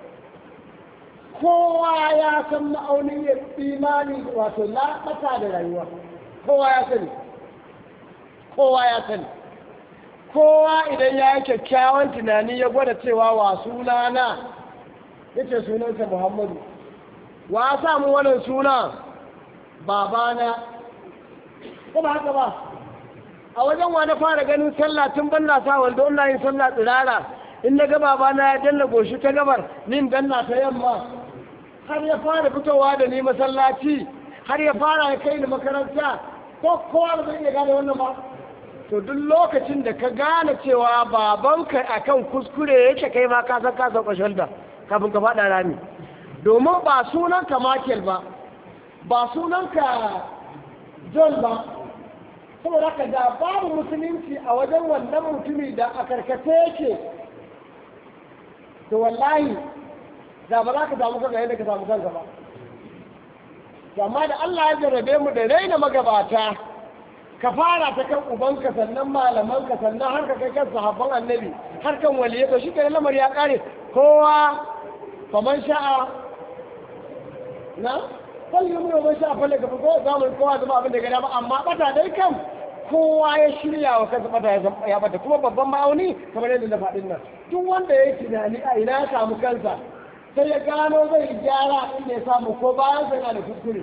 kowa ya san ma'aunin imani wato laɓata da rayuwa kowa ya sani kowa ya sani kowa idan ya yi kyakkyawan tunani ya gwada cewa wa sunana ya ce sunansa muhammadu wa samu wannan suna babana ko ba haka ba a wajen wa na fara ganin sallah tun ban na sa wanda ina yin sallah tsirara in na ga babana ya danna goshi ta gabar nin danna ta yamma har ya fara fitowa da ni masallaci har ya fara ya kai ni makaranta ko kowa da zai iya gane wannan ba to duk lokacin da ka gane cewa babanka akan kuskure yake kai ma ka san ka sauka shalda kafin ka faɗa rami domin ba sunanka Michael ba ba sunanka John ba saboda ka da babu musulunci a wajen wannan mutumi da a karkace yake to wallahi da ba za ka samu kanka yadda ka samu kanka ba amma da Allah ya jarrabe mu da raina magabata ka fara ta kan ubanka sannan malamanka sannan har ka kai kan sahabban annabi har kan waliyai to shi ke lamar ya kare kowa faman sha'a na kwalli mu man sha'a falle ka ko zamu kowa zama abin da ga dama amma bata dai kan kowa ya shirya wa kansa bata ya bata kuma babban ma'auni kamar yadda na faɗin nan duk wanda ya yi tunani a ina ya samu kansa sai ya gano zai gyara inda ya samu ko bayan sai na da kuskure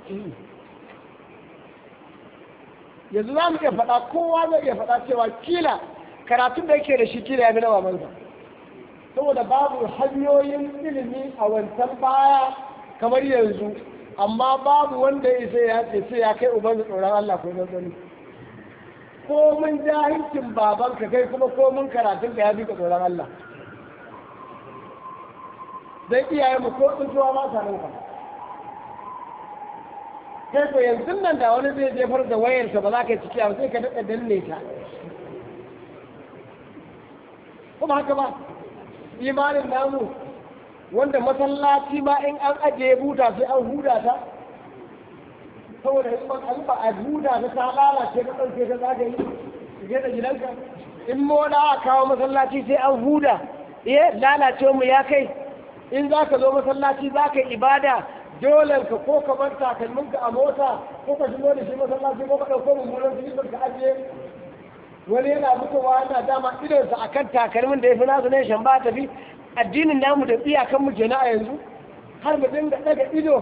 yanzu za mu iya faɗa kowa zai iya faɗa cewa kila karatun da yake da shi kila ya fi na mamansa saboda babu hanyoyin ilimi a wancan baya kamar yanzu amma babu wanda ya sai ya ce sai ya kai uban tsoron Allah ko zanzani ko mun jahilcin babanka kai kuma ko mun karatun ka ya fi ka tsoron Allah zai iyaye mu ko tsuntuwa ma sa nan kai ko yanzu nan da wani zai jefar da wayarsa ba za ka yi ciki ba sai ka daɗa danne ta kuma haka ba imanin namu wanda masallaci ma in an ajiye buta sai an huda ta saboda in an ba a huda ta ta lalace ka ɗauke ta za ka yi shige da gidanka in moda a kawo masallaci sai an huda eh lalace mu ya kai in za ka zo masallaci za ka yi ibada dole ka ko ka bar takalminka a mota ko ka shigo da shi masallaci ko ka ɗauko mummunan silifar ka ajiye wani yana fitowa yana dama idonsa a kan takalmin da ya fi nasu ne shan ba tafi addinin namu da iyakan mu kenan a yanzu har mu dinga daga ido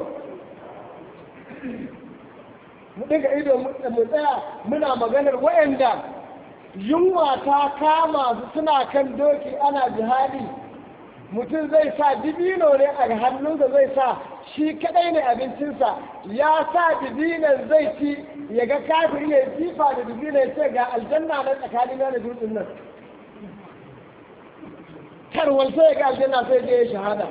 mu dinga ido mu tsaya muna maganar wayanda yunwa ta kama su suna kan doki ana jihadi mutum zai sa dibino ne a hannunsa zai sa shi kadai ne abincinsa ya sa dibinan zai ci ya ga kafiri ya jifa da dibinan ya ce ga aljanna na tsakanin da dutsen nan tarwal sai ga aljanna sai je ya shahada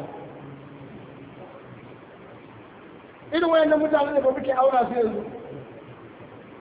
irin wayannan mutane da ba muke aura su yanzu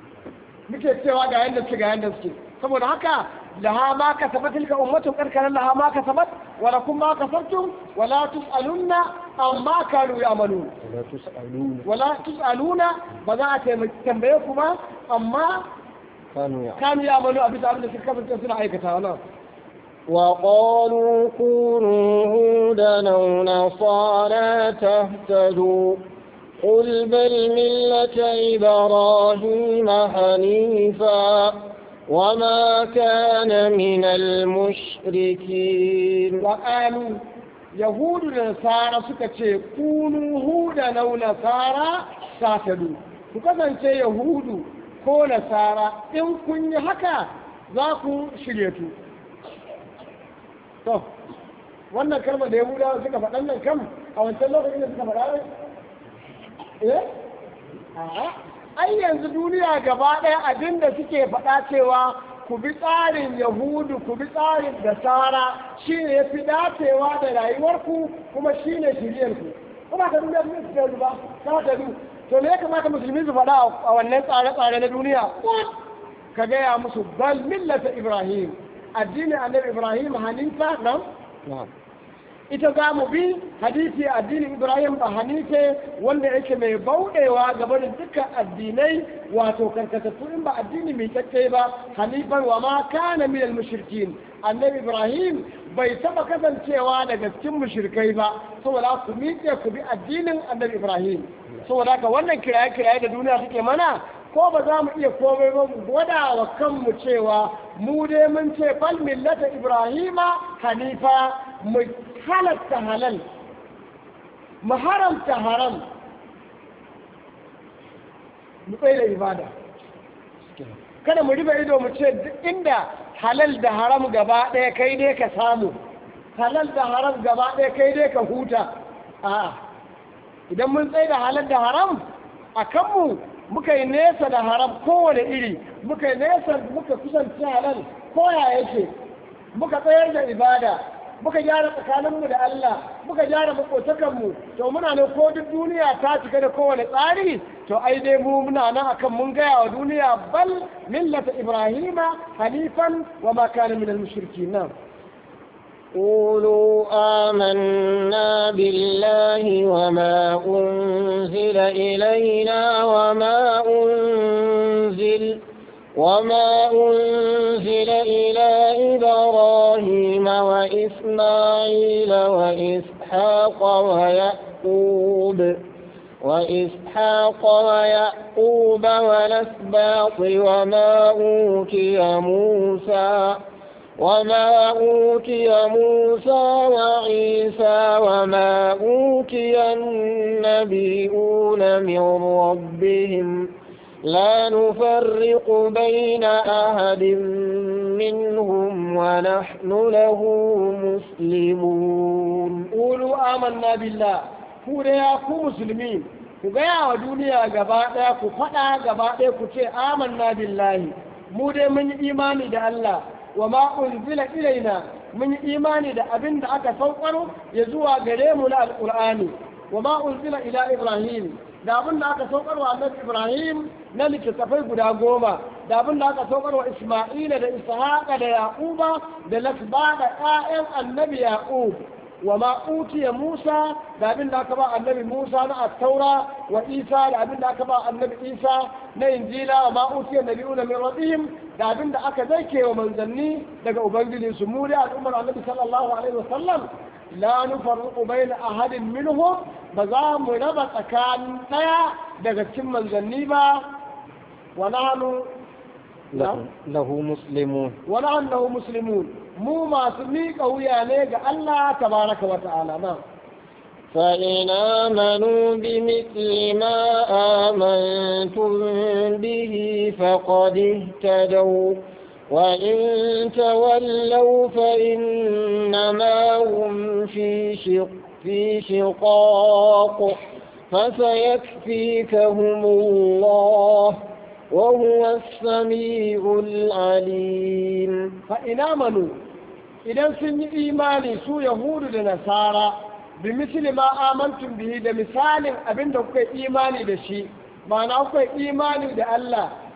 muke cewa ga yanda suke ga yanda suke saboda haka laha ma kasabat tilka ummatun karkaran laha ma kasabat wa lakum ma kasabtum wa la tusalunna amma kanu ya'malun ولا تسألون wala tusaluna ba za a taimaki tambaye ku ba amma كانوا يعلمون kanu ya'malu a bisa abin da suka kasance suna aikata wannan وقالوا كونوا هودا أو نصارى تهتدوا قل بل ملة إبراهيم حنيفا وما كان من المشركين وقالوا yahudu da nasara suka ce kunu huda nau nasara satadu ku kasance yahudu ko nasara in kun yi haka za ku shirye tu to wannan kalmar da yahudawa suka faɗan nan kam a wancan lokacin da suka faɗa ne eh a'a ai yanzu duniya gaba ɗaya abin da suke faɗa cewa ku bi tsarin yahudu ku bi tsarin nasara shi ne ya fi dacewa da rayuwarku kuma shi ne shiryarku kuma ka duniya duniya su yanzu ba ta ta du to me ya kamata musulmi su faɗa a wannan tsare-tsare na duniya ka gaya musu bal millata ibrahim addinin annabi ibrahim hanifa nan نعم ita za mu bi hadisi addinin ibrahim ba hanife wanda yake mai bauɗewa gaba da dukkan addinai wato karkatattu in ba addini mai kyakke ba hanifan wa ma kana minal mushrikin annabi ibrahim bai taba kasancewa daga cikin mushrikai ba saboda ku miƙe ku bi addinin annabi ibrahim saboda haka wannan kiraye kiraye da duniya suke mana ko ba za mu iya komai ba mu gwada wa kanmu cewa mu dai mun ce fal millata ibrahima hanifa mu halatta halal mu haramta haram mu tsaye da ibada kada mu riba ido mu ce duk inda halal da haram gaba ɗaya kai dai ka samu halal da haram gaba ɗaya kai dai ka huta a idan mun tsaye da halal da haram a kanmu muka yi nesa da haram kowane iri muka yi nesa muka kusanci halal koya yake muka tsayar da ibada muka gyara tsakaninmu da Allah muka gyara makotakanmu to muna nan ko duk duniya ta cika da kowane tsari to ai dai mu muna nan akan mun gaya wa duniya bal millata ibrahima hanifan wa ma kana minal mushrikin nan قولوا آمنا بالله وما أنزل إلينا وما أنزل وما أنزل إلى إبراهيم وإسماعيل وإسحاق ويعقوب وإسحاق ويعقوب والأسباط وما أوتي موسى وما أوتي موسى وعيسى وما أوتي النبيون من ربهم لا نفرق بين أحد منهم ونحن له مسلمون قولوا آمنا بالله ku da ya ku musulmi ku gaya wa duniya gaba ɗaya ku faɗa gaba ɗaya ku ce amanna billahi mu dai mun yi imani da Allah wa ma unzila ilaina mun yi imani da abin da aka saukar ya zuwa gare mu na alqur'ani wa ma unzila ila ibrahim da abin da aka saukar wa annabi ibrahim na littattafai guda goma da abin da aka saukar wa isma'ila da ishaqa da yaquba da lasba da ƴaƴan annabi yaqub wa ma utiya musa da abin da aka ba annabi musa na attaura wa isa da abin da aka ba annabi isa na injila wa ma utiya nabiyuna min rabbihim da abin da aka zaike wa manzanni daga ubangiji su mu da al'ummar annabi sallallahu alaihi wasallam la nufarriqu baina ahadin minhum ba za mu raba tsakanin daya daga cikin manzanni ba wa nahnu له, له مسلمون wa nahnu muslimun mu masu miƙa wuya ne ga Allah tabaraka wa ta'ala na فإن آمنوا بمثل ما آمنتم به فقد اهتدوا وإن تولوا فإنما هم في شق في شقاق فسيكفيكهم الله وهو السميع العليم فإن آمنوا idan sun yi imani su yahudu da nasara bi misli ma amantum bihi da misalin abin da kuka yi imani da shi ma'ana kuka yi imani da Allah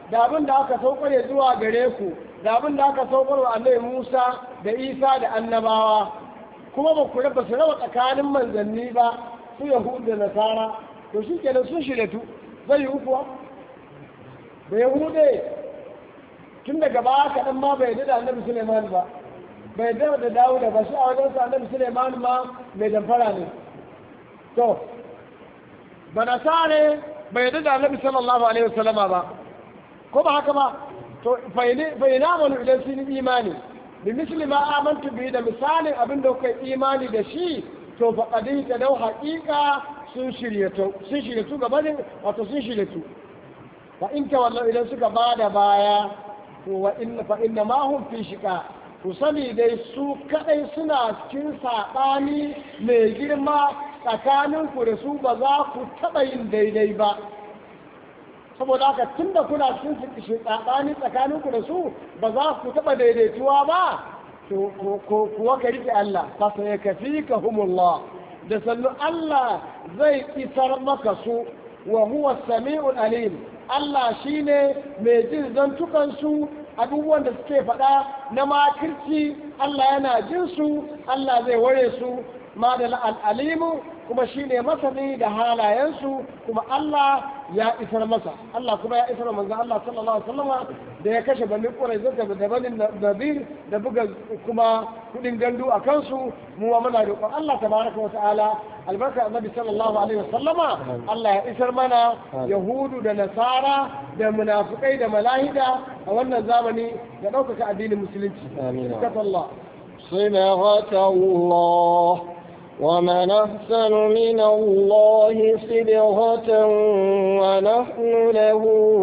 da abin da aka saukar ya zuwa gare ku da abin da aka saukar wa annabi Musa da Isa da annabawa kuma ba ku raba su raba tsakanin manzanni ba su Yahudu da Nasara to shi kenan sun shirya zai yi kuwa da Yahude tun daga baya kaɗan ma bai yarda da annabi Suleiman ba bai yarda da Dawuda ba shi a wajen sa annabi Suleiman ma mai damfara ne to ba nasare bai yarda da annabi sallallahu alaihi wasallama ba ko ba haka ba to bai na manu idan sun yi imani bi misli ma amantu bi da misalin abin da kuka imani da shi to fa qadi ta dau haqiqa sun shiryato sun shiryatu gabanin wato sun shiryatu fa in ta wallahu idan suka bada baya to wa inna fa inna ma hum fi shiqa ku sani dai su kadai suna cikin sabani mai girma tsakaninku da su ba za ku taɓa yin daidai ba saboda haka tun da kuna cikin tsakani tsakaninku da su ba za ku taɓa daidaituwa ba kuwa ka riƙe Allah fasa ya kafi ka humullah da sannu Allah zai isar maka su wa huwa sami'ul alim Allah shine mai jin zantukansu abubuwan da suke faɗa na makirci Allah yana jin su Allah zai ware su ma da al'alimu kuma shi ne masani da halayensu kuma Allah ya isar masa Allah kuma ya isar manzan Allah sallallahu alaihi wasallama da ya kashe bani ƙurai zata da bani nazir da buga kuma kudin gandu a kansu mu wa muna roƙon Allah tabaraka wa ta'ala albarka annabi sallallahu alaihi wasallama Allah ya isar mana yahudu da nasara da munafikai da malahida a wannan zamani da ɗaukaka addinin musulunci amin Allah صبغة الله ومن أحسن من الله صبغة ونحن له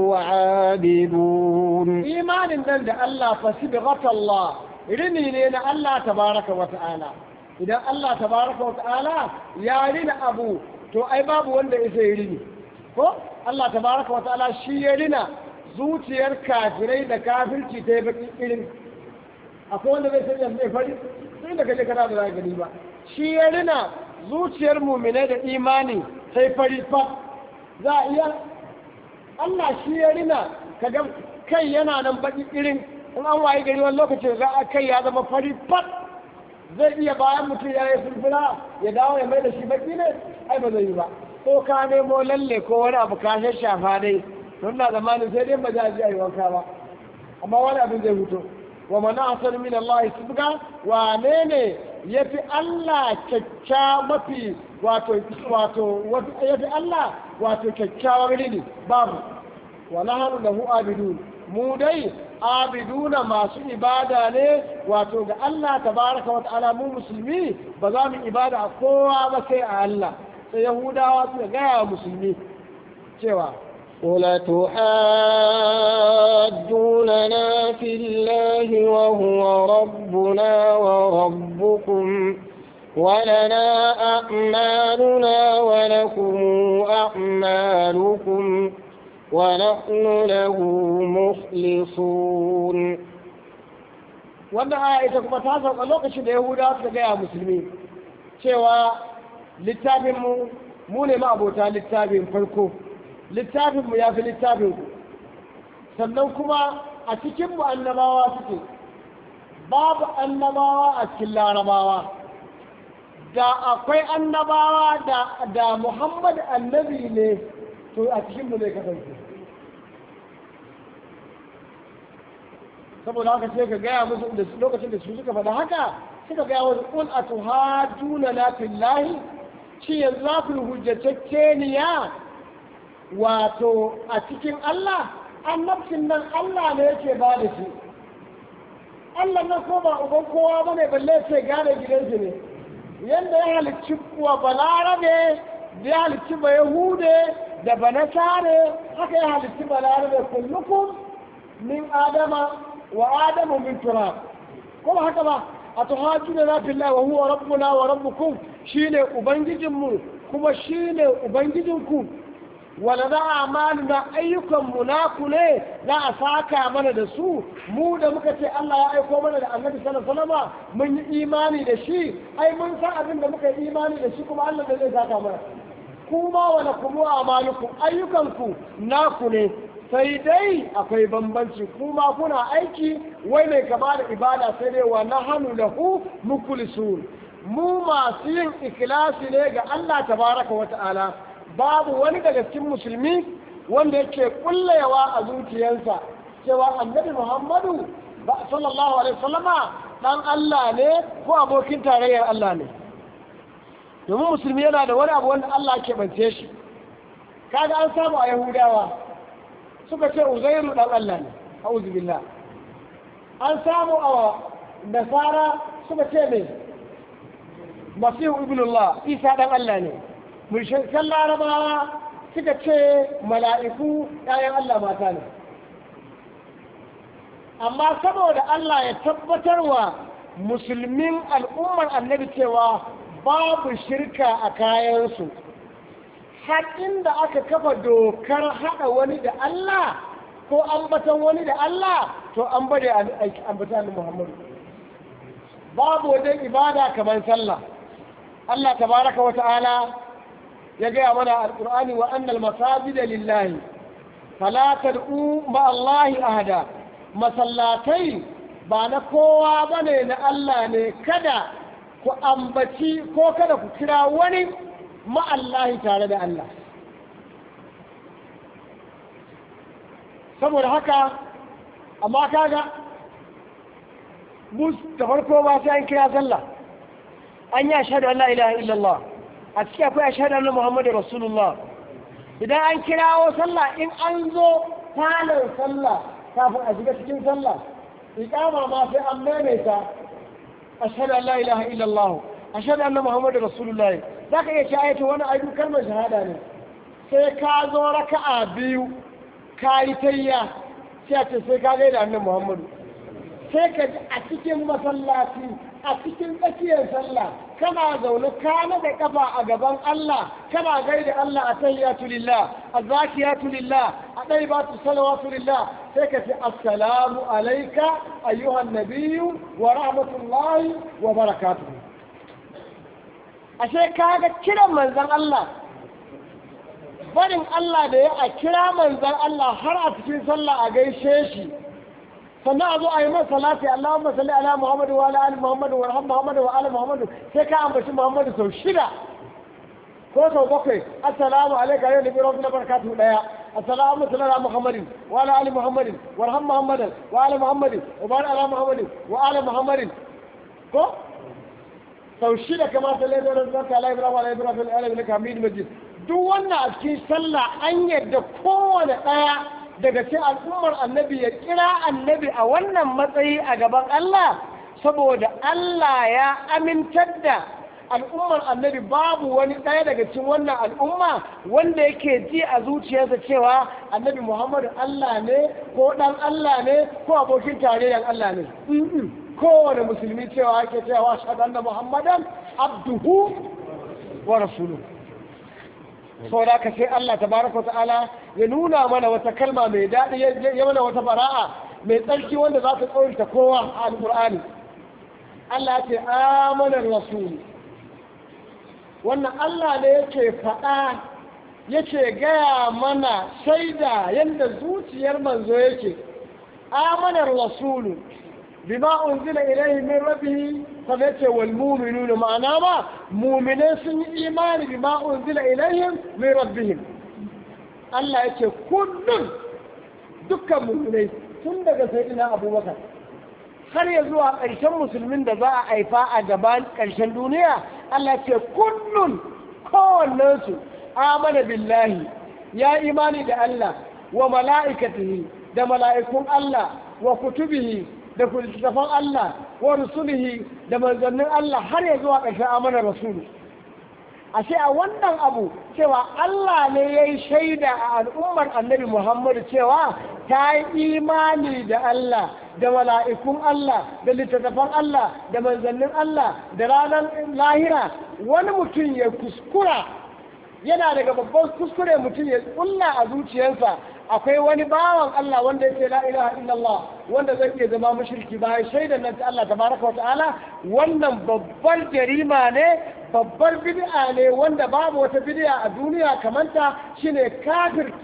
عابدون إيمان من الله فصبغة الله rini ne na Allah tabaraka wa ta'ala idan Allah tabaraka wa ta'ala ya rina abu to ai babu wanda ya sai rini ko Allah tabaraka wa ta'ala shi ya rina zuciyar kafirai da kafirci ta yi baki irin akwai wanda zai sanya zai fari sai da kaje kana da gani ba shi ya rina zuciyar muminai da imani sai fari fa za a iya Allah shi ya rina kaga kai yana nan baki irin in an waye gari wani lokacin za a kai ya zama fari fat zai iya bayan mutum ya yi fulfula ya dawo ya mai da shi baki ne ai ba zai yi ba ko ka nemo lalle ko wani abu ka shafa dai don na zamanin sai dai ba za a ji a yi wanka ba amma wani abin zai huto wa mana asar min Allah subga wane ne yafi Allah kyakkya mafi wato wato yafi Allah wato kyakkyawar ne babu wa nahnu lahu abidun mu dai abiduna masu ibada ne wato ga Allah tabaraka wa ta'ala mu musulmi ba za mu ibada a kowa ba sai a Allah sai yahudawa suka gaya wa musulmi cewa قل تحاجوننا في الله وهو ربنا وربكم ولنا أعمالنا ولكم أعمالكم ونحن له مخلصون wannan aya ita kuma ta sauka lokacin da yahudawa suka gaya musulmi cewa littafinmu mu ne ma abota littafin farko littafinmu ya fi littafinku sannan kuma a cikinmu annabawa suke babu annabawa a cikin larabawa da akwai annabawa da, da muhammad annabi ne to a cikinmu zai kasance saboda haka sai ka gaya musu da lokacin da su suka faɗa haka suka gaya wasu ƙul a tuhajuna na fillahi shi yanzu za ku yi hujjatacceniya wato a cikin Allah annabcin nan Allah ne yake ba da shi Allah nan ko ba uban kowa bane balle ce gane gidansu ne yanda ya halicci wa balarabe da ya halicci ba yahude da ba nasare haka ya halicci balarabe kullukum min adama wa adamu min turab ko ba haka ba a tuhajjuna na fillahi wa huwa rabbuna wa rabbukum shine ubangijinmu kuma shine ubangijinku wala za a na ayyukanmu naku ne za a saka mana da su mu da muka ce Allah ya aiko mana da annabi sallallahu alaihi wasallam mun yi imani da shi ai mun san abin da muka yi imani da shi kuma Allah da zai saka mana kuma wala kuma amalukum ayyukanku naku ne sai dai akwai bambanci kuma kuna aiki wai mai kama da ibada sai dai wa nahanu lahu mukhlisun mu masu yin ikilasi ne ga Allah tabaraka wa ta'ala babu wani daga cikin musulmi wanda yake kullewa a zuciyarsa cewa annabi Muhammadu sallallahu alaihi wasallama dan Allah ne ko abokin tarayyar Allah ne domin musulmi yana da wani abu wanda Allah ke bance shi kaga an samu a Yahudawa suka ce Uzairu dan Allah ne a'udhu billah an samu a Nasara suka ce me Masihu ibnullah Isa dan Allah ne mushrikan Larabawa suka ce mala'iku ‘ya'yan Allah mata ne. Amma saboda Allah ya tabbatar wa musulmin al'ummar annabi cewa babu shirka a kayansu, har inda aka kafa dokar haɗa wani da Allah ko ambatan wani da Allah to an bade ambatan Muhammadu. Babu wajen ibada kamar sallah. Allah tabaraka wa ta'ala ya gaya mana alƙur'ani wa annal masajida lillahi fala tad'u ma Allah ahada masallatai ba na kowa bane na Allah ne kada ku ambaci ko kada ku kira wani ma Allah tare da Allah saboda haka amma kaga mus da farko ba sai an kira sallah an yi ashhadu an la ilaha illallah a ciki akwai ashhadu anna muhammadu rasulullah idan an kirawo sallah in an zo talar sallah kafin a shiga cikin sallah iqama ma sai an maimaita ashhadu an la ilaha illallah ashhadu anna muhammadu rasulullah zaka iya ci ayatu wani ayu kalmar shahada ne sai ka zo raka'a biyu ka yi tayya sai a ce sai ka gaida annabi muhammadu sai ka ji a cikin masallaci a cikin tsakiyar sallah kana zaune kana da kafa a gaban Allah kana gaida Allah a tayyatu lillah azakiyatu lillah a daibatu salawatu lillah sai ka ce assalamu alayka ayyuhan nabiyyu wa rahmatullahi wa barakatuh ashe kaga kiran manzon Allah barin Allah da ya a kira manzon Allah har a cikin sallah a gaishe shi sannan a zo a yi masa salati Allahumma salli ala Muhammadu wa ala ali Muhammadu wa rahmu Muhammadu wa ala Muhammadu sai ka ambaci Muhammadu sau shida ko sau bakwai assalamu alayka ya nabi rabbil barakatuhu daya assalamu ala Muhammadin wa ala ali Muhammadin wa rahmu Muhammadin wa ala Muhammadin wa barik ala Muhammadin wa ala Muhammadin ko sau shida kamar sallai da rasulullah ala Ibrahim wa ala Ibrahim wa ala Ibrahim Hamid Majid duk wannan a cikin sallah an yadda kowane daya daga cikin al'ummar annabi ya kira annabi a wannan matsayi a gaban Allah saboda Allah ya amintar da al'ummar annabi babu wani ɗaya daga cikin wannan al'umma wanda yake ji a zuciyarsa cewa annabi Muhammadu Allah ne ko ɗan Allah ne ko abokin tarayyar Allah ne kowane musulmi cewa yake cewa shaɗan da Muhammadan abduhu wa rasuluhu saboda ka sai Allah tabaraka ta'ala ya nuna mana wata kalma mai daɗi ya mana wata bara'a mai tsarki wanda za ta tsawarta kowa a alƙur'ani Allah ce amanar rasul wannan Allah ne yake faɗa yake gaya mana shaida yadda zuciyar manzo yake amanar rasulu bima unzila ilaihi min rabbihi kamar ce wal mu'minuna ma'ana ma mu'minai sun yi imani bima unzila ilaihim min rabbihim Allah yake kullum dukkan mu'minai tun daga sayyidina Abubakar har ya zuwa ƙarshen musulmin da za a haifa a gaban ƙarshen duniya Allah ce kullum kowannensu amana billahi ya imani da Allah wa mala'ikatihi da mala'ikun Allah wa kutubihi da littattafan Allah wa rusulihi da manzannin Allah har ya zuwa ƙarshen amanar rasulu ashe a wannan abu cewa Allah ne ya yi shaida a al'ummar annabi Muhammadu cewa ta yi imani da Allah da mala'ikun Allah da littattafan Allah da manzannin Allah da ranar lahira wani mutum ya kuskura yana daga babban kuskure mutum ya kulla a zuciyarsa akwai wani bawan Allah wanda yake la ilaha illallah wanda zai iya zama mushriki bayan shaidan nan ta Allah tabaraka wa ta'ala wannan babbar jarima ne babbar bid'a ne wanda babu wata bid'a a duniya kamanta shine kafirta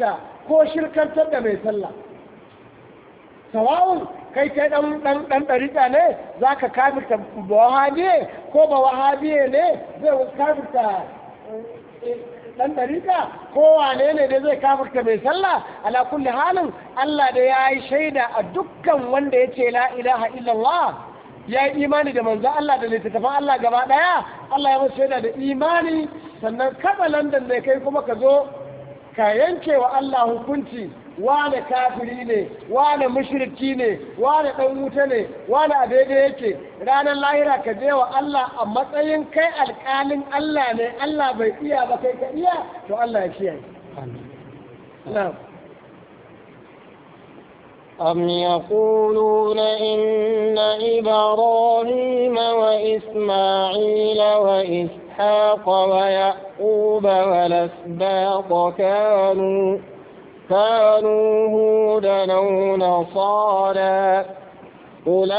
ko shirkantar da mai sallah sawa'un kai kai dan dan dan dariƙa ne zaka kafirta ba wahabiye ko ba wahabiye ne zai kafirta dan dariƙa ko wane ne da zai kafirta mai sallah ala kulli halin Allah da ya yi shaida a dukkan wanda ya ce la ilaha illallah ya yi imani da manzo Allah da littattafan Allah gaba daya Allah ya masa shaida da imani sannan kada landan ne kai kuma ka zo ka yanke wa Allah hukunci wane kafiri ne wane mushriki ne wane dan wuta ne wane a daidai yake ranar lahira ka je wa Allah a matsayin kai alƙalin Allah ne Allah bai iya ba kai ka iya to Allah ya kiyaye na'am أم يقولون إن إبراهيم وإسماعيل وإسحاق ويعقوب والأسباط كانوا كانوا هودا أو نصارى قل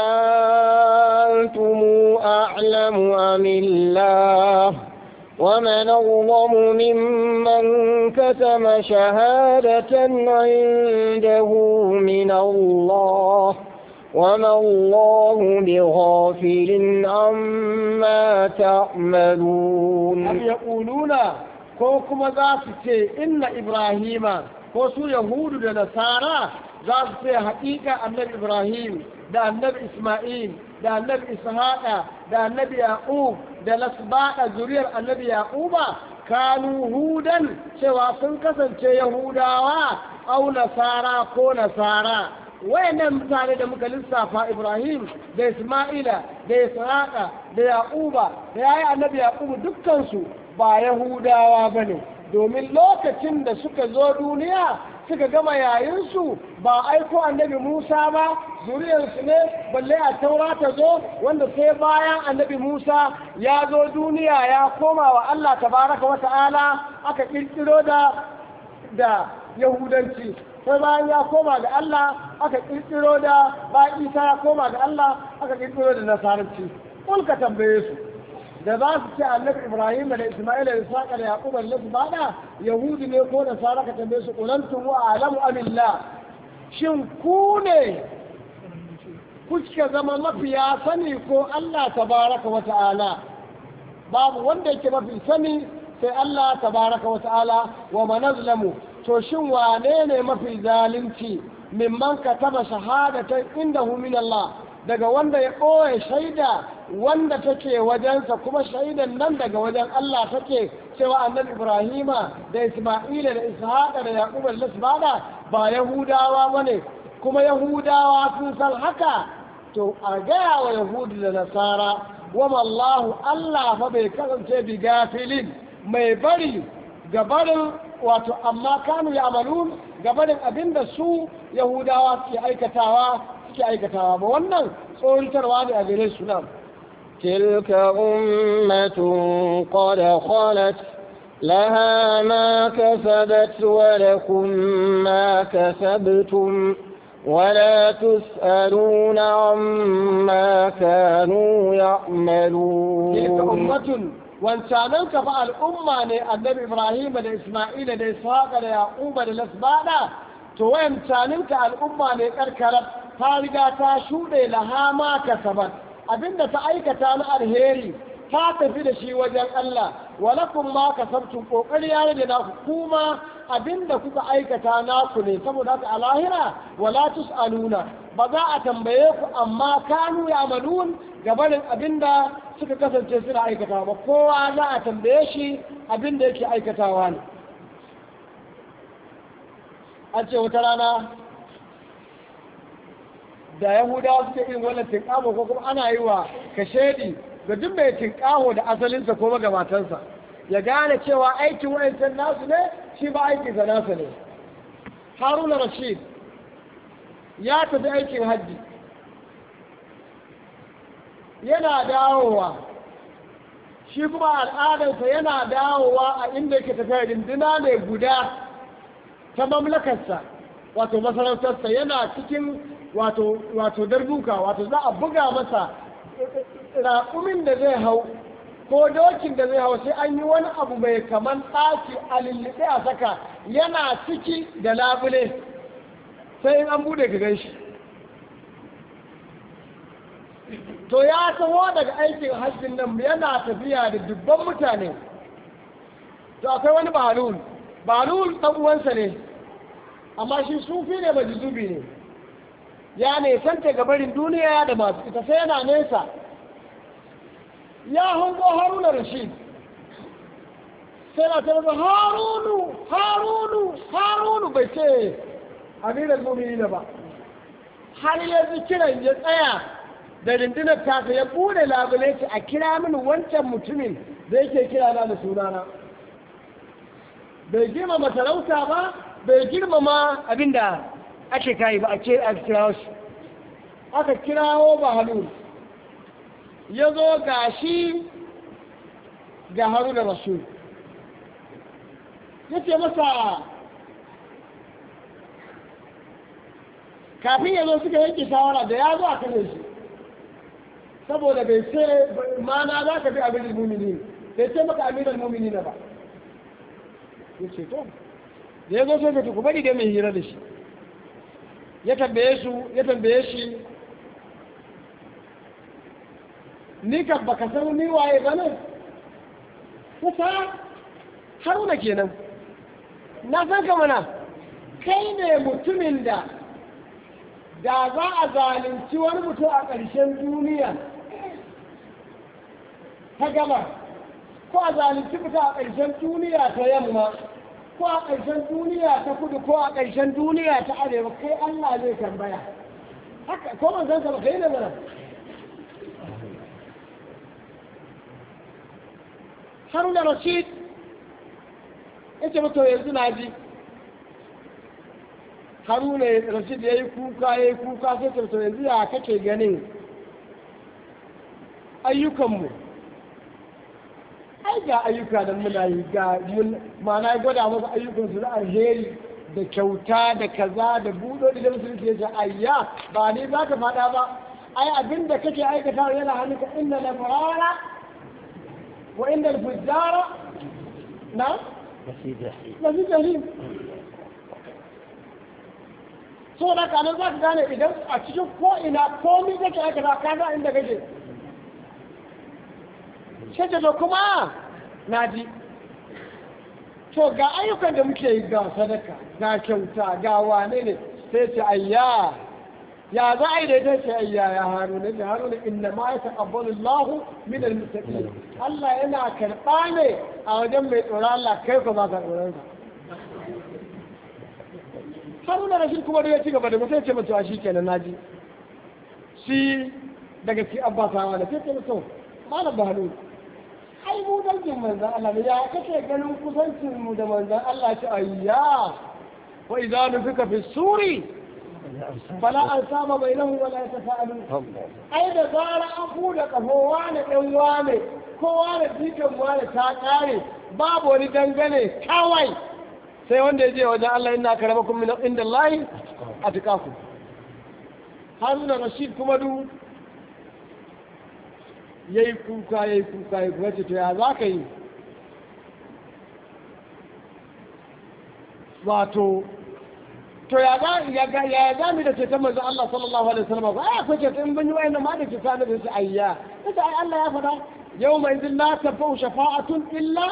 أنتم أعلم أم الله ومن أظلم ممن كتم شهادة عنده من الله وما الله بغافل عما تعملون أم يقولون كوكما ذات إن إبراهيم ko su yahudu da nasara za su ce haƙiƙa annabi ibrahim da annabi isma'il da annabi ishaqa da annabi yaqub da lasbaɗa zuriyar annabi yaquba kanu hudan cewa sun kasance yahudawa au nasara ko nasara wayannan mutane da muka lissafa ibrahim da isma'ila da ishaqa da yaquba da yayi annabi yaqubu dukkansu ba yahudawa bane domin lokacin da suka zo duniya suka gama yayinsu ba aiko annabi Musa ba zuriyarsu ne balle a taura ta zo wanda sai bayan annabi Musa ya zo duniya ya koma wa Allah tabaraka wa ta'ala aka kirkiro da da yahudanci sai bayan ya koma ga Allah aka kirkiro da bayan Isa ya koma ga Allah aka kirkiro da nasaranci kun ka tambaye su da za su ce annabi ibrahim da isma'ila da ishaqa da yaquba da su bada yahudi ne ko nasara ka tambaye su qulantum wa alamu amillah shin ku ne kuka zama mafiya sani ko Allah tabaraka wa ta'ala babu wanda yake mafi sani sai Allah tabaraka wa ta'ala wa manazlamu to shin wane ne mafi zalunci mimman kataba shahadatan indahu min Allah daga wanda ya ɓoye shaida wanda take wajensa kuma shaidan nan daga wajen Allah take cewa annabi Ibrahima da Isma'ila da Ishaqa da Yaquba da Lasbada ba Yahudawa bane kuma Yahudawa sun san haka to a gaya wa Yahudu da Nasara wa mallahu Allah fa bai kasance bi gafilin mai bari gabarin wato amma kanu ya amalun gabarin abinda su Yahudawa suke aikatawa suke aikatawa ba wannan tsoratarwa ne a gare su nan تلك أمة قد خلت لها ما كسبت ولكم ما كسبتم ولا تسألون عما كانوا يعملون تلك أمة wancanan ka fa al'umma ne annabi Ibrahim da Isma'ila da Ishaqa da Yaquba da Lasbada to wancanin ka al'umma ne karkarar ta riga ta shuɗe lahama kasabat abinda ta aikata na alheri ta tafi da shi wajen Allah walakum ma kasabtum kokari ya rage naku kuma abinda kuka aikata naku ne saboda haka a lahira wala tusaluna ba za a tambaye ku amma kanu ya amalun gabanin abinda suka kasance suna aikata ba kowa za a tambaye shi abinda yake aikatawa ne an ce wata rana da yahudawa suke irin wannan tinkaho ko kuma ana yi wa kashedi ga duk mai tinkaho da asalinsa ko magabatansa ya gane cewa aikin wa'ancan nasu ne shi ba aikinsa nasu ne haruna rashid ya tafi aikin hajji yana dawowa shi kuma al'adarsa yana dawowa a inda yake tafiya rinduna ne guda ta mamlakarsa wato masarautarsa yana cikin wato wato darbuka wato za a buga masa raƙumin da zai hau ko dokin da zai hau sai an yi wani abu mai kaman ɗaki a lullube a saka yana ciki da labule sai in an bude ka gan shi to ya taho daga aikin hajjin nan yana tafiya da dubban mutane to akwai wani balul balul ɗan uwansa ne amma shi sufi ne majizubi ne ya ne santa gabarin duniya da masu ita sai yana nesa ya hango haruna rashid sai na tabbata harunu harunu harunu bai ce amiral mumini ba har yanzu kiran ya tsaya da rundunar tasa ya bude labule ce a kira mini wancan mutumin da yake kira na da sunana bai girmama talauta ba bai girmama abinda ake kayi ba a ce a kira shi aka kirawo ba halu ya zo ga shi ga haru da rasul ya ce masa kafin ya zo suka yanke shawara da ya zo a kane shi saboda bai ce mana za ka bi amiral mumini bai ce maka amiral mumini na ba ya ce to da ya zo sai ka ku bari dai mai hira da shi ya tambaye su ya tambaye shi ni ka baka san ni waye ba ne kusa haruna kenan na san ka mana kai ne mutumin da da za a zalunci wani mutum a ƙarshen duniya ta gaba ko a zalunci mutum a ƙarshen duniya ta yamma ko a ƙarshen duniya ta kudu ko a ƙarshen duniya ta arewa kai Allah zai tambaya haka ko man san ba kai ne mana Haruna Rashid yace mata yanzu na ji Haruna Rashid ya yi kuka ya yi kuka sai ta to yanzu ya kake ganin ayyukanmu ai ga ayyuka da muna yi ga mun ma'ana ya gwada masa ayyukan su na alheri da kyauta da kaza da buɗoɗi da musulunci ya ce ayya ba ni za ka faɗa ba ai abin da kake aikata yana hannunka inna na farara wa inda fujjara na lafi jahim lafi jahim so da kanan za ka gane idan a cikin ko'ina komi kake aikata ka ga inda kake sai da kuma na ji to ga ayyukan da muke yi ga sadaka ga kyauta ga wane ne sai ce ayya ya za a yi da ita ce ayya ya haruna da haruna inna ma ya taqabbalu Allah min al-muttaqin Allah yana karɓa ne a wajen mai tsoron Allah kai ko ba ka tsoron sa haruna rashid kuma da ya ci gaba da mutum ce mutuwa shi kenan naji shi daga ci abbasawa da sai ce mutum malam bahalu ai mu dangin manzan Allah ne ya kake ganin kusancin mu da manzan Allah ce ayya wa idza nufika fi suri fala an saba bainahu wala yatafa'alu ai da zara an buɗe kafo wane ɗan wane ko wane jikan wane ta ƙare babu wani dangane kawai sai wanda ya je wajen Allah ina karamakum min inda Allah a tukaku Haruna Rashid kuma du yayi kuka yayi kuka yayi kuka ce to ya za ka yi wato to ya ga ya ga ya ga mi da ce ta manzo Allah sallallahu alaihi wasallam ba ai akwai ce in ban yi wayannan ma da ce ta da su ayya ita ai Allah ya faɗa yawma idin la tafau shafa'atun illa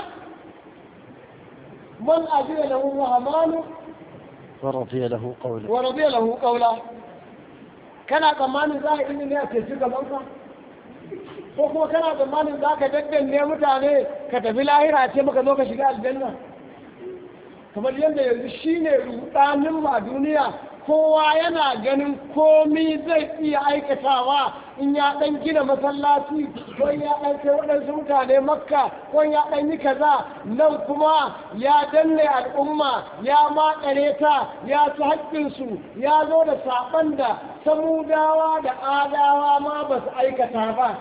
من أذن له الرحمن ورضي له قولا ورضي له قولا kana tsammanin za a ilimi ne a teci gabanka ko kuma kana tsammanin za ka daddanne mutane ka tafi lahira ce maka zo ka shiga aljanna kamar yadda yanzu shine rudanin a duniya kowa yana ganin komi zai iya aikatawa in ya dan gina masallaci ko ya dan kai waɗansu mutane makka ko ya dan yi kaza nan kuma ya danne al'umma ya makare ta ya ci haƙƙinsu ya zo da saɓan da samudawa da adawa ma ba su aikata ba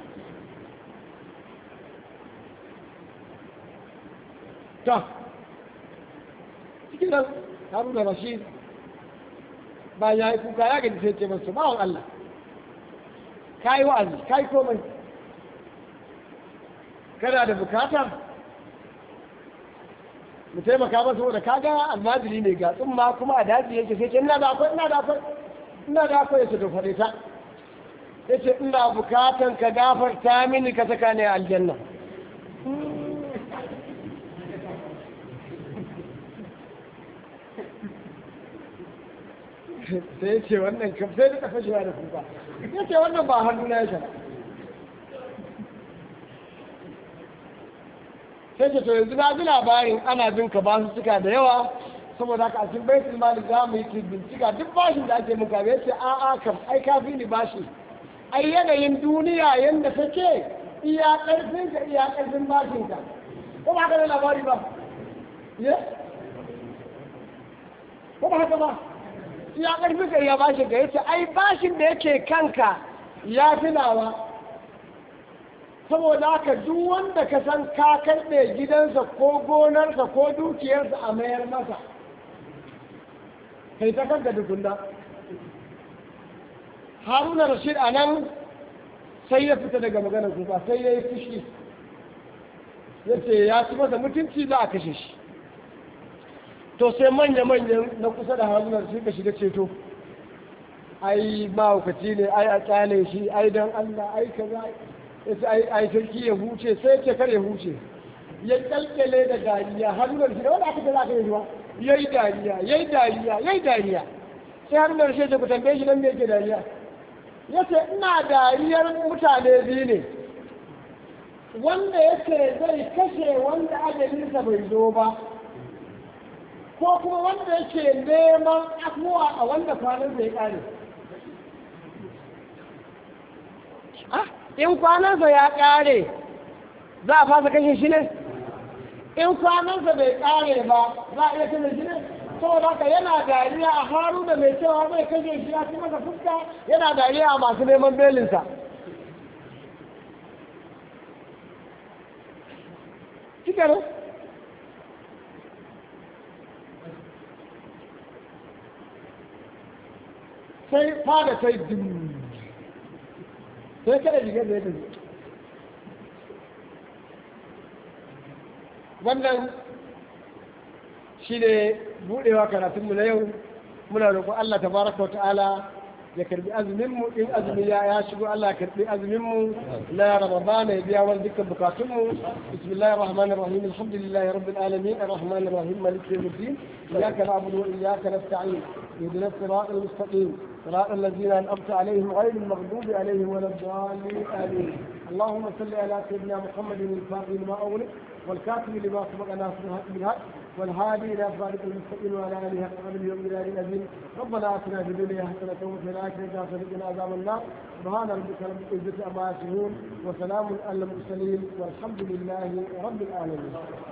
ta cikin nan haruna rashid bayan ya yi kuka ya gaji sai ce masu bawan Allah ka yi wa'azi ka yi komai kana da bukata mu taimaka masa saboda kaga almajiri ne ga tsumma kuma a daji yake sai ce ina da akwai ina da akwai ina da akwai yace to faɗe ta yace ina bukatan ka gafarta mini ka saka ni a aljanna sai ya ce wannan kam sai da kafa shiwa da kuka ya ce wannan ba hannu na ya shara sai ce to yanzu na ji labarin ana bin ka basu suka da yawa saboda haka a cikin baitul mali za mu yi bincika duk bashin da ake muka ya ce a a kam ai ka fi ni bashi ai yanayin duniya yanda take iya karfin ka iya karfin bashin ka ko ba haka da labari ba ye ko ba haka ba iya karfin ka iya bashin ka yace ai bashin da yake kanka ya fi nawa saboda haka duk wanda ka san ka karɓe gidansa ko gonarsa ko dukiyarsa a mayar masa kai ta kanka dukunda haruna rashid a nan sai ya fita daga maganar kuka sai ya yi fushi ya ce ya ci masa mutunci za a kashe shi to sai manya-manyan na kusa da haruna rashid ka shiga ceto ai mahaukaci ne ai a kyale shi ai don allah ai kaza yace ai ai sarki ya huce sai ce kar ya huce ya kalkale da dariya hannun shi da wanda aka ce za ka yi ba yayi dariya yayi dariya yayi dariya sai hannun shi ya ku tambaye shi nan me yake dariya yace ina dariyar mutane biyu ne wanda yake zai kashe wanda ajalinsa bai zo ba ko kuma wanda yake neman afuwa a wanda kwanan zai kare ah in kwanansa ya ƙare za a fasa kashe shi ne in kwanansa bai ƙare ba za a iya kashe shi ne saboda haka yana dariya a haru da mai cewa zai kashe shi ya ci masa fuska yana dariya a masu neman belinsa cikin sai fada sai dim sai kada rigar da ya tafi wannan shi ne buɗewa karatunmu na yau muna roƙon Allah tabaraka wa ta'ala ya karbi azuminmu in azumi ya ya shigo Allah ya karbi azuminmu na Ramadana ya biya wani dukkan bukatunmu bismillahir rahmanir rahim alhamdulillahi rabbil alamin arrahmanir rahim maliki yawmiddin iyyaka na'budu wa iyyaka nasta'in ihdinas siratal mustaqim صراط الذين أنعمت عليهم غير المغضوب عليهم ولا الضالين آمين اللهم صل على سيدنا محمد الفاتح لما أغلق والكاتب لما سبق ناصر بالحق والهادي إلى صراط المستقيم وعلى آله حق قدره ومقداره العظيم ربنا آتنا في الدنيا حسنة وفي الآخرة حسنة وقنا عذاب النار سبحان ربك رب العزة عما يصفون وسلام على المرسلين والحمد لله رب العالمين